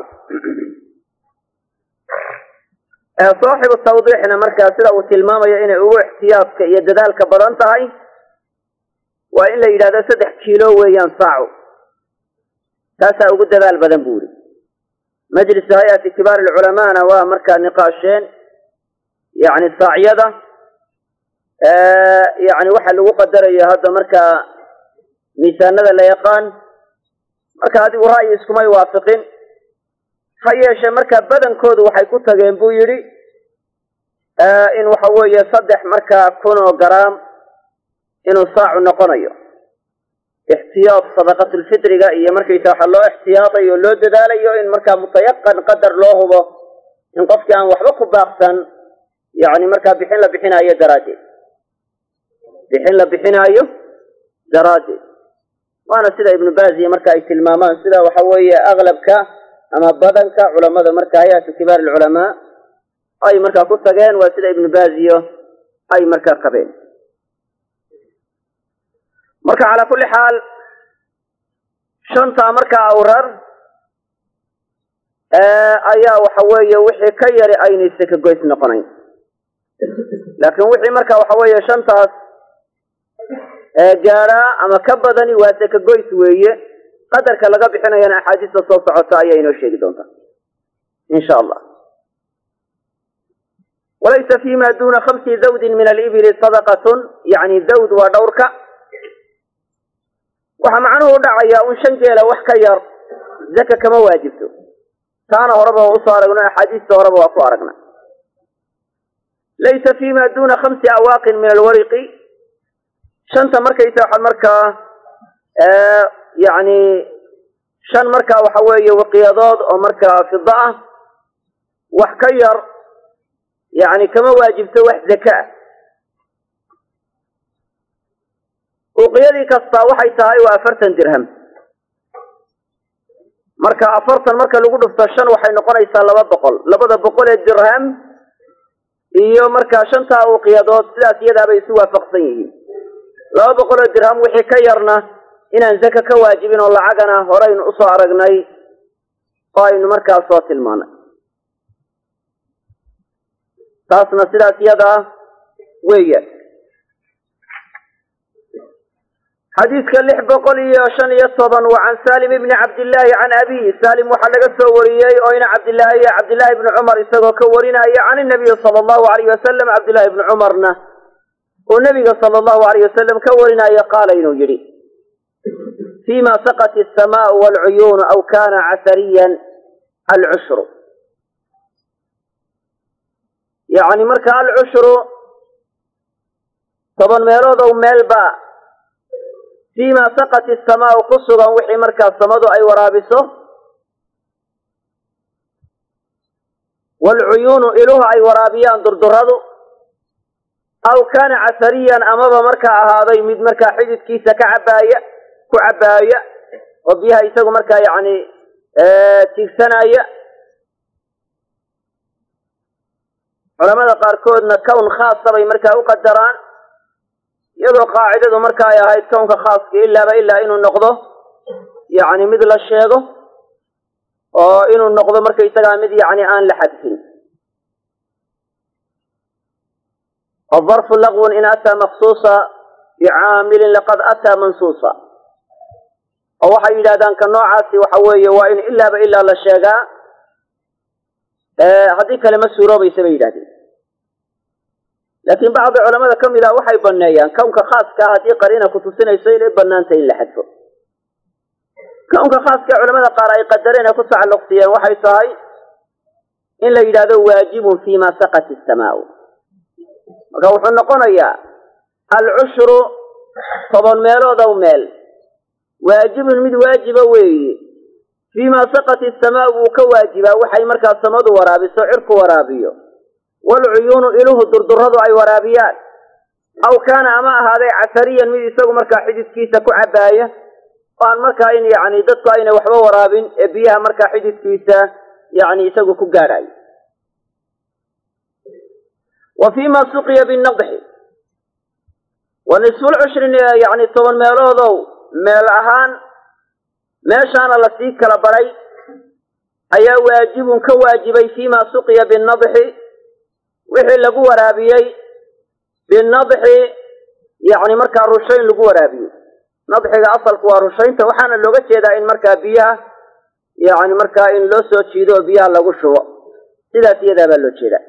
saaxibu tawdiixna markaa sida uu tilmaamayo inay ugu ixtiyaadka iyo dadaalka badan tahay waa in la yidhahdo saddex kiilo weeyaan saacu taasaa ugu dadaal badan bu uri majlisu hay-ati kibaar alculamaana waa markaa niqaasheen yacni saacyada yacni waxa lagu qadarayo hadda markaa miisaanada la yaqaan marka adigu ra'yi iskumay waafiqin ha yeeshee markaa badankoodu waxay ku tageen buu yidhi in waxa weeye saddex markaa kun oo garaam inuu saacu noqonayo ixtiyaad sadaqatulfitriga iyo markaysa waxa loo ixtiyaadayo o loo dadaalayo in markaa mutayaqan qadar loo hubo in qofkii aan waxba ku baaqsan yacni markaa bixin la bixinaayo daraaddeed bixin la bixinaayo daraaddeed waana sida ibnu baaziya marka ay tilmaamaan sida waxa weeye aglabka ama badanka culamada marka hay-atu kibaar alculamaa ay markaa ku tageen waa sida ibnu baaziyo ay markaa qabeen marka calaa kulli xaal shantaa markaa awrar ayaa waxa weeye wixii ka yari aynay sekagoys noqonayn laakiin wixii marka waxa weeye shantaas gaadhaa ama ka badani waa sekagoys weeye qadarka laga bixinayana axaadiista soo socota ayaa inoo sheegi doontaa insha allah walaysa fima duna khamsi zawdin min alibili sadaqatun yani zawd waa dhowrka waxaa macnuhu dhacaya un shan geela wax ka yar zaka kama waajibto taana horeba waa usoo aragno axaadiista horeba waa ku aragna laysa fima duna khamsi awaaqin min alwariqi shanta markaysa waxaa markaa yani shan markaa waxa weeye waqiyadood oo markaa fida ah wax ka yar yani kama waajibto wax zaka ah uqiyadii kastaa waxay tahay waa afartan dirham marka afartan marka lagu dhufto shan waxay noqonaysaa laba boqol labada boqol ee dirham iyo markaa shantaa uqiyadood sidaas iyadaabay isu waafaqsan yihiin laba boqol oo dirham wixii ka yarna inaan zaka ka waajibin oo lacagana horeynu usoo aragnay oo aynu markaa soo tilmaanay taasna sidaas iyadaa weeyaan xadiidka lix boqol iyo shan iyo toban waa can salim ibni cabdillaahi can abihi salim waxaa laga soo wariyey oo ina cabdillaahi iyo cabdillahi ibni cumar isagoo ka warinaya can inabiyi sala allahu alayh wasalam cabdillahi ibni cumarna uu nabiga sala allahu alayh wasalam ka warinaayo qaala inuu yidhi fima saqat asamaau waalcuyuunu aw kana casariyan alcushru yacni marka alcushru toban meelood ow meelba fima saqat asamaau ku sugan wixii markaa samadu ay waraabiso waalcuyuunu iluhu ay waraabiyaan durduradu aw kaana casariyan amaba markaa ahaaday mid markaa xididkiisa ka cabaaya ku cabaaya oo biyaha isagu markaa yacni tiigsanaya culamada qaarkoodna kown khaasa bay markaa u qadaraan iyadoo qaacidadu marka ay ahayd kownka khaaska ilaaba ilaa inuu noqdo yacni mid la sheego oo inuu noqdo markaysagaa mid yacni aan la xadfin wadarfu laqwun in ataa maksuusa bicaamilin laqad ataa mansuusa oo waxay yidhahdaan ka noocaasi waxa weeye waa in ilaaba ilaa la sheegaa haddii kale ma suuroobaysa bay yidhahdeen laakiin bacdi culamada ka mid ah waxay baneeyaan kownka khaaska ah haddii qariina kutusinayso inay banaantay in la xadfo kownka khaaska culamada qaar ay qadareen ee ku tacalluqsiyeen waxay tahay in la yidhahdo waajibun fima saqat isamaau marka wuxuu noqonayaa alcushru toban meelood ow meel waajibun mid waajiba weeye fiima saqat isamaau buu ka waajibaa waxay markaa samadu waraabiso cirku waraabiyo waalcuyuunu iluhu durduradu ay waraabiyaan aw kaana ama ahaaday casariyan mid isagu markaa xididkiisa ku cabaaya oo aan markaa in yacni dadku ayna waxba waraabin ee biyaha markaa xididkiisa yacni isagu ku gaadhayo wa fiima suqiya binadxi wa nisfulcushrin yacni toban meeloodow meel ahaan meeshaana lasii kala baray ayaa waajibun ka waajibay fiima suqiya binadxi wixii lagu waraabiyey binadxi yacni markaa rushayn lagu waraabiyey nadxiga asalku waa rushaynta waxaana looga jeedaa in markaa biyaha yacni markaa in loo soo jiido oo biyaha lagu shubo sidaas iyadaa baa loo jeedaa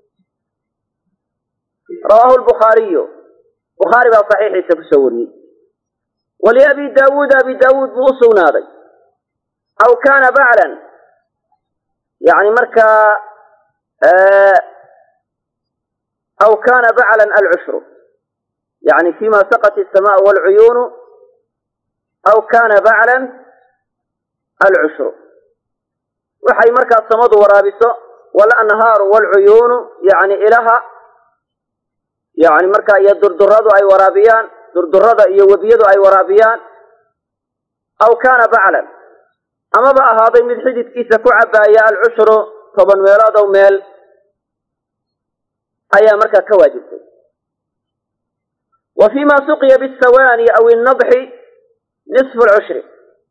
rawaahu lbukhaariyu bukhaari baa saxiixiisa kusoo wariyey waliabi daawuud abi daawuud buu u sugnaaday aw kaana baclan yani markaa aw kaana baclan alcushru yani fima saqat الsamaء wاlcuyuunu aw kana baclan alcushru waxay markaa samadu waraabiso walanhaaru wاlcuyuunu yani ilaha yani markaa iyo durduradu ay waraabiyaan durdurada iyo webiyadu ay waraabiyaan aw kana baclan amaba ahaaday mid xididkiisa ku cabaaya alcushru toban meeloodow meel ayaa markaa ka waajibtay wa fima suqiya bisawaani aw innadxi nisfu lcushri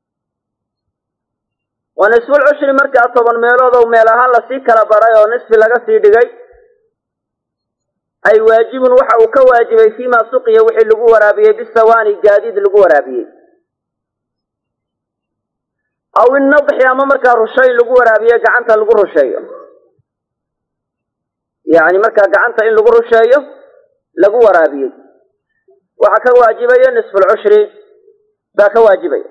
wa nisfu lcushri markaa toban meeloodow meel ahaan lasii kala baray oo nisfi laga sii dhigay ay waajibun waxa uu ka waajibay fima suqiya wixii lagu waraabiyey bisawaani gaadiid lagu waraabiyey aw innadxi ama markaa rushayn lagu waraabiye gacanta lagu rusheeyo yani markaa gacanta in lagu rusheeyo lagu waraabiyey waxaa ka waajibaya nisfulcushri baa ka waajibaya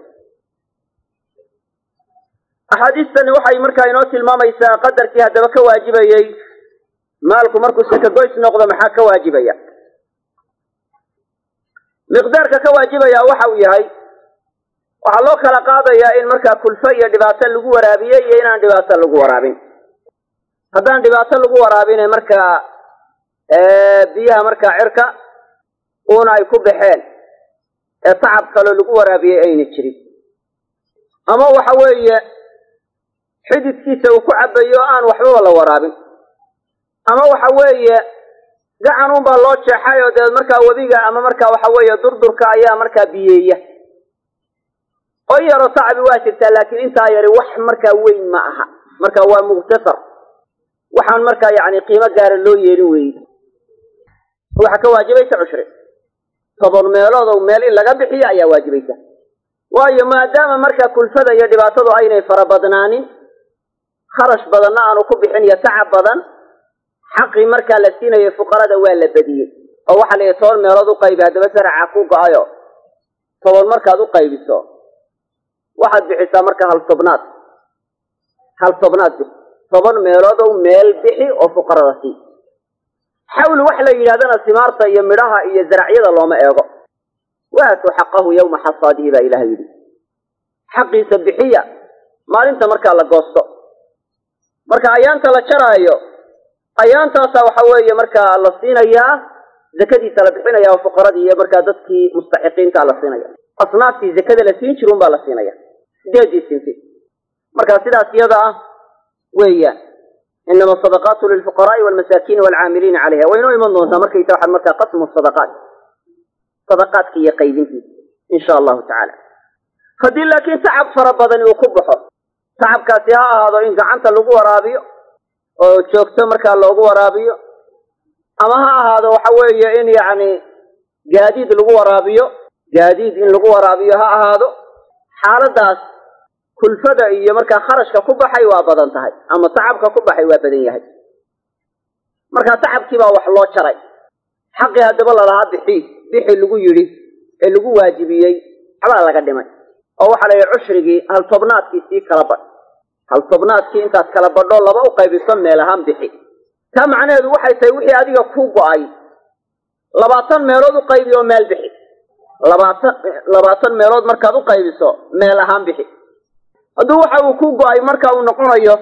axaadiistani waxay markaa inoo tilmaamaysaa qadarkii haddaba ka waajibayey maalku markuu sakagoys noqdo maxaa ka waajibaya miqdaarka ka waajibaya waxa uu yahay waxaa loo kala qaadayaa in markaa kulfo iyo dhibaato lagu waraabiyey iyo inaan dhibaato lagu waraabin haddaan dhibaato lagu waraabine markaa biyaha markaa cirka uuna ay ku baxeen ee tacab kaloo lagu waraabiyey ayna jirin ama waxa weeye xididkiisa uu ku cabayo o aan waxbaba la waraabin ama waxa weeye gacan unbaa loo jeexay oo deed markaa webiga ama markaa waxa weeye durdurka ayaa markaa biyeeya oo yaro tacabi waa jirtaa laakiin intaa yari wax markaa weyn ma aha marka waa mukhtasar waxaan markaa yani qiimo gaara loo yeelin weeye waxaa ka waajibaysa cushri toban meeloodow meel in laga bixiyo ayaa waajibaysa waayo maadaama markaa kulfada iyo dhibaatadu aynay fara badnaanin kharash badanna aanu ku bixin iyo tacab badan xaqii markaa la siinayay fuqarada waa la badiyey oo waxaa la yidhi toban meelood u qaybi haddaba saraca ku go-ayo toban markaad u qaybiso waxaad bixisaa marka hal tobnaad hal tobnaad bixi toban meeloodow meel bixi oo fuqarada sii xawl wax la yidhahdana simaarta iyo midhaha iyo zaracyada looma eego waatuu xaqahu yawma xasaadihi baa ilaah yidhi xaqiisa bixiya maalinta markaa la goosto marka ayaanta la jaraayo ayaantaasa waxa weeye markaa la siinayaa zakadiisa la bixinaya oo fuqaradii iyo markaa dadkii mustaxiqiinta la siinaya asnaaftii zakada la siin jirun baa la siinaya sideedii sinti marka sidaas iyada ah weeyaan inama sadaqaatu lilfuqaraai walmasaakiini waalcaamiliina calayha way inoo iman doontaa markaysa waxaad markaa qasmu sadaqaat sadaqaadka iyo qaybintiisa insha allahu tacaala haddii laakiin tacab fara badani uu ku baxo tacabkaasi ha ahaado in gacanta lagu waraabiyo oo joogto markaa loogu waraabiyo ama ha ahaado waxa weeye in yacni gaadiid lagu waraabiyo gaadiid in lagu waraabiyo ha ahaado xaaladaas kulfada iyo markaa kharashka ku baxay waa badan tahay ama tacabka ku baxay waa badan yahay markaa tacabkii baa wax loo jaray xaqii haddaba lalahaa bixi bixi lagu yidhi ee lagu waajibiyey waxbaa laga dhimay oo waxaa la yidhi cushrigii hal tobnaadkii sii kala badh hal tobnaadkii intaad kala badho laba u qaybiso meel ahaan bixi taa macnaheedu waxay tahay wixii adiga ku go-ay labaatan meelood u qaybi oo meel bixi labaatan labaatan meelood markaad u qaybiso meel ahaan bixi hadduu waxa uu ku go-ay marka uu noqonayo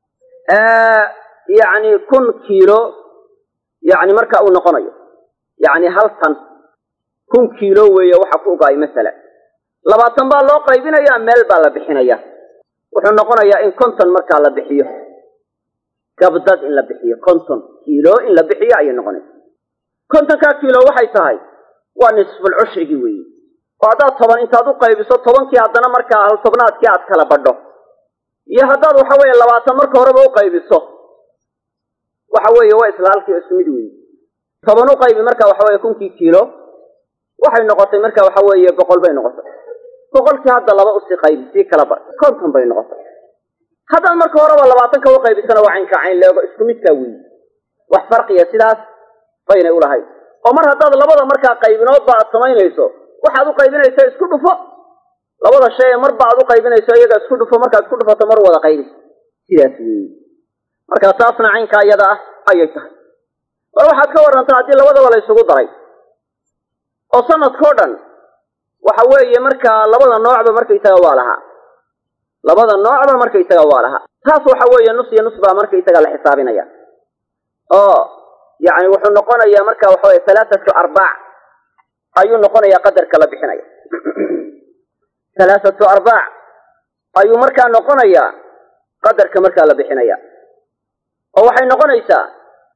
yacni kun kiilo yacni marka uu noqonayo yacni hal tan kun kiilo weeye waxa ku go-ay masalan labaatan baa loo qaybinayaa meel baa la bixinaya wuxuu noqonayaa in konton markaa la bixiyo gabdad in la bixiyo konton kiilo in la bixiyo ayay noqonaysa kontonkaa kiilo waxay tahay waa nisful cushrigii weeye oo haddaad toban intaad u qaybiso tobankii haddana markaa hal tobnaadkii aad kala badho iyo haddaad waxa weeye labaatan marka horeba u qaybiso waxa weeye waa isla halkii isku mid weeye toban u qaybi marka waxa weeye kunkii kiilo waxay noqotay marka waxa weeye boqol bay noqotay boqolkii hadda laba usii qaybi sii kala bar konton bay noqotay haddaad marka horeba labaatanka u qaybisana waa caynka cayn leego isku midkaa weeye wax farqiya sidaas baynay ulahayd oo mar haddaad labada markaa qaybinoodba aad samaynayso waxaad u qaybinaysa isku dhufo labada shay ee marba aad u qaybinayso iyaga isku dhufo markaad isku dhufato mar wada qaybi sidaas weeye marka taasna caynkaa iyada ah ayay tahay war waxaad ka warantaa haddii labadaba la ysugu daray oo sanadkao dhan waxa weeye markaa labada noocba markaysaga waa lahaa labada noocba markaysaga waa lahaa taas waxa weeye nus iyo nus baa markaysaga la xisaabinaya oo yani wuxuu noqonayaa marka waxa weye halaathatu arbaac ayuu noqonayaa qadarka la bixinaya halaathatu arbaac ayuu markaa noqonayaa qadarka markaa la bixinaya oo waxay noqonaysaa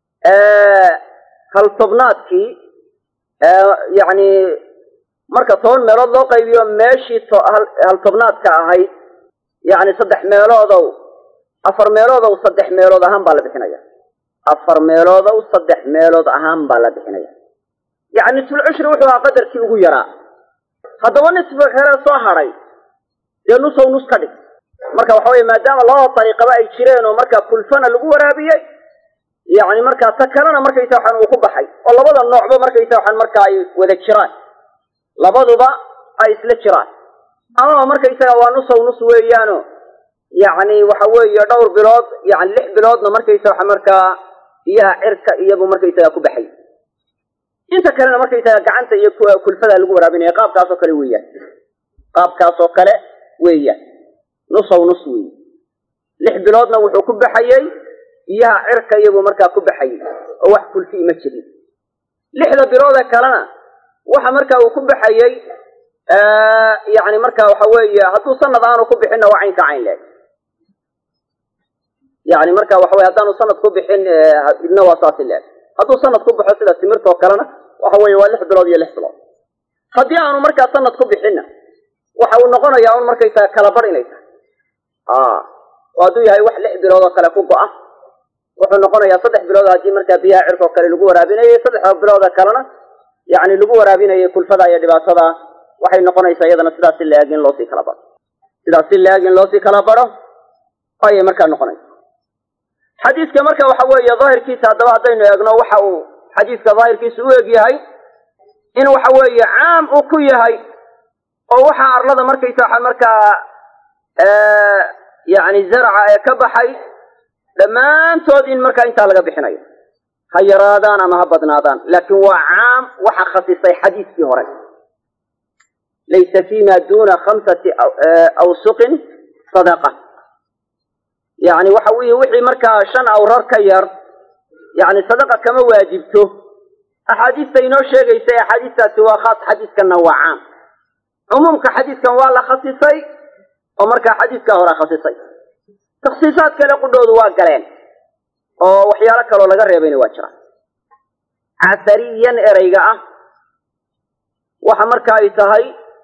hal tobnaadkii yani marka toban meelood loo qaybiyo meeshii hal tobnaadka ahayd yani saddex meeloodow afar meeloodow saddex meelood ahaan baa la bixinaya afar meeloodow saddex meelood ahaan baa la bixinaya yani nisfulcushri wuxuu ahaa qadarkii ugu yaraa haddaba nisfiga kale soo hadhay dee nusow nus ka dhig marka waxa weye maadaama labada dariiqaba ay jireen oo markaa kulfana lagu waraabiyey yani markaa ta kalena markaysa waxaan uu ku baxay oo labada noocba markaysa waxaan markaa ay wada jiraan labaduba ay isla jiraan amaba markaysaga waa nusow nus weeyaano yacni waxa weeye dhowr bilood yani lix biloodna markaysa waxa markaa biyaha cirka iyabu markaysaga ku baxay inta kalena markaysaga gacanta iyo kulfada lagu waraabinaya qaabkaas oo kale weeyaan qaabkaas oo kale weeyaan nusow nus weeye lix biloodna wuxuu ku baxayey biyaha cirka iyabuu markaa ku baxayey oo wax kulfii ma jirin lixda biloodee kalena waxa markaa uu ku baxayey yani marka waxa weeye hadduu sanad aanu ku bixinna waa caynka cayn leeg yani marka waxa weye haddaanu sanad ku bixin idna waa saasi leeg hadduu sanad ku baxo sida timirtoo kalena waxa weeye waa lix bilood iyo lix bilood haddii aanu markaa sanad ku bixinna waxa uu noqonayaa un markaysaa kala bar inay tahay oo hadduu yahay wax lix bilood oo kale ku go-a wuxuu noqonayaa saddex bilood haddii markaa biyaha cirkoo kale lagu waraabinayay saddexda bilooda kalena yani lagu waraabinayay kulfada iyo dhibaatada waxay noqonaysaa iyadana sidaas si la-eg in loosii kala baro sidaas si la-eg in loosii kala baro ayay markaa noqonaysa xadiiska marka waxa weeye daahirkiisa haddaba haddaynu eegno waxa uu xadiiska daahirkiisa u eg yahay in waxa weeye caam uu ku yahay oo waxa arlada markaysa waxaa markaa yani zarca ee ka baxay dhammaantood in markaa intaa laga bixinayo ha yaraadaan ama ha badnaadaan laakiin waa caam waxa khasisay xadiiskii hore laysa fima duna khamsati awsuqin sadaqa yani waxa weye wixii markaa shan awrar ka yar yani sadaqa kama waajibto axaadiista inoo sheegaysa axaadiistaasi waa khaas xadiiskanna waa caam cumuumka xadiiskan waa la khasisay oo markaa xadiiskaa hore khasisay takhsiisaad kale qudhoodu waa galeen oo waxyaalo kaloo laga reebayna waa jiraan casariyan ereyga ah waxa marka ay tahay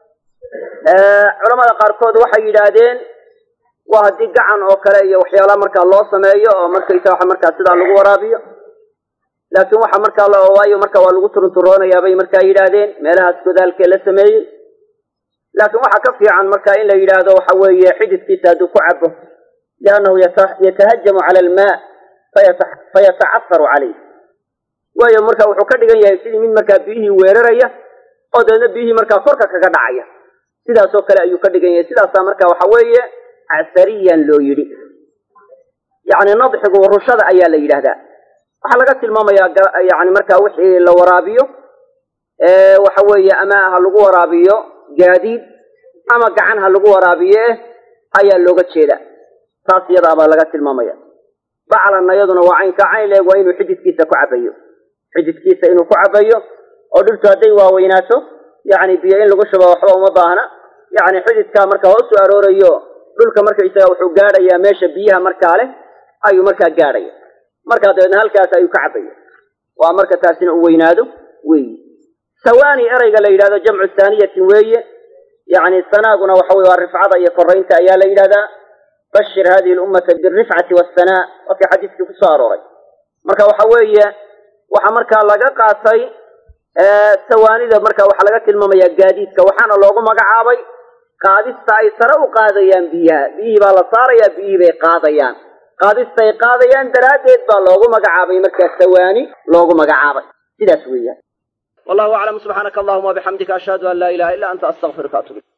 culamada qaarkood waxay yidhaahdeen waa haddii gacan oo kale iyo waxyaala markaa loo sameeyo oo markaysa waxa markaa sidaa lagu waraabiyo laakiin waxa markaa la waayo marka waa lagu turunturoonayaa bay markaa yidhaahdeen meelahaas godaalkee la sameeyey laakiin waxaa ka fiican marka in la yidhaahdo waxa weeye xididkiisa hadduu ku cabo liannahu yatahajamu cala almaa fayatacafaru calayh waayo marka wuxuu ka dhigan yahay sidii mid markaa biyihii weeraraya oo dabeedna biyihii markaa korka kaga dhacaya sidaasoo kale ayuu ka dhigan yahay sidaasaa marka waxa weeye casariyan loo yidhi yacni nadxigu rushada ayaa la yidhaahdaa waxaa laga tilmaamayaa yani markaa wixii la waraabiyo waxa weeye ama ha lagu waraabiyo gaadiid ama gacan ha lagu waraabiye ayaa looga jeeda taas iyadaabaa laga tilmaamaya baclanna iyaduna waa caynka cayn leeg waa inuu xididkiisa ku cabayo xididkiisa inuu ku cabayo oo dhultu hadday waaweynaato yani biyo in lagu shubo waxba uma baahna yani xididkaa marka hoosu aroorayo dhulka markaysaga wuxuu gaadhayaa meesha biyaha markaa leh ayuu markaa gaadhaya markaa dabeedna halkaas ayuu ka cabaya waa marka taasina u weynaado weyi sawaani ereyga la yidhahdo jamcu saaniyatin weeye yani sanaaguna waxa weye waa rifcada iyo koraynta ayaa la yidhahdaa bashir hadihi lummata birifcati wasanaa wakii xadiiskii kusoo arooray marka waxa weeye waxaa markaa laga qaatay sawaanida marka waxaa laga tilmaamaya gaadiidka waxaana loogu magacaabay qaadista ay sare u qaadayaan biyaha biyihii baa la saarayaa biyihii bay qaadayaan qaadista ay qaadayaan daraaddeed baa loogu magacaabay markaa sawaani loogu magacaabay sidaas weeyaan wallahu aclam subxaanaka allahuma wabixamdika ashhadu an laa ilaha illa anta astaqfiruka atub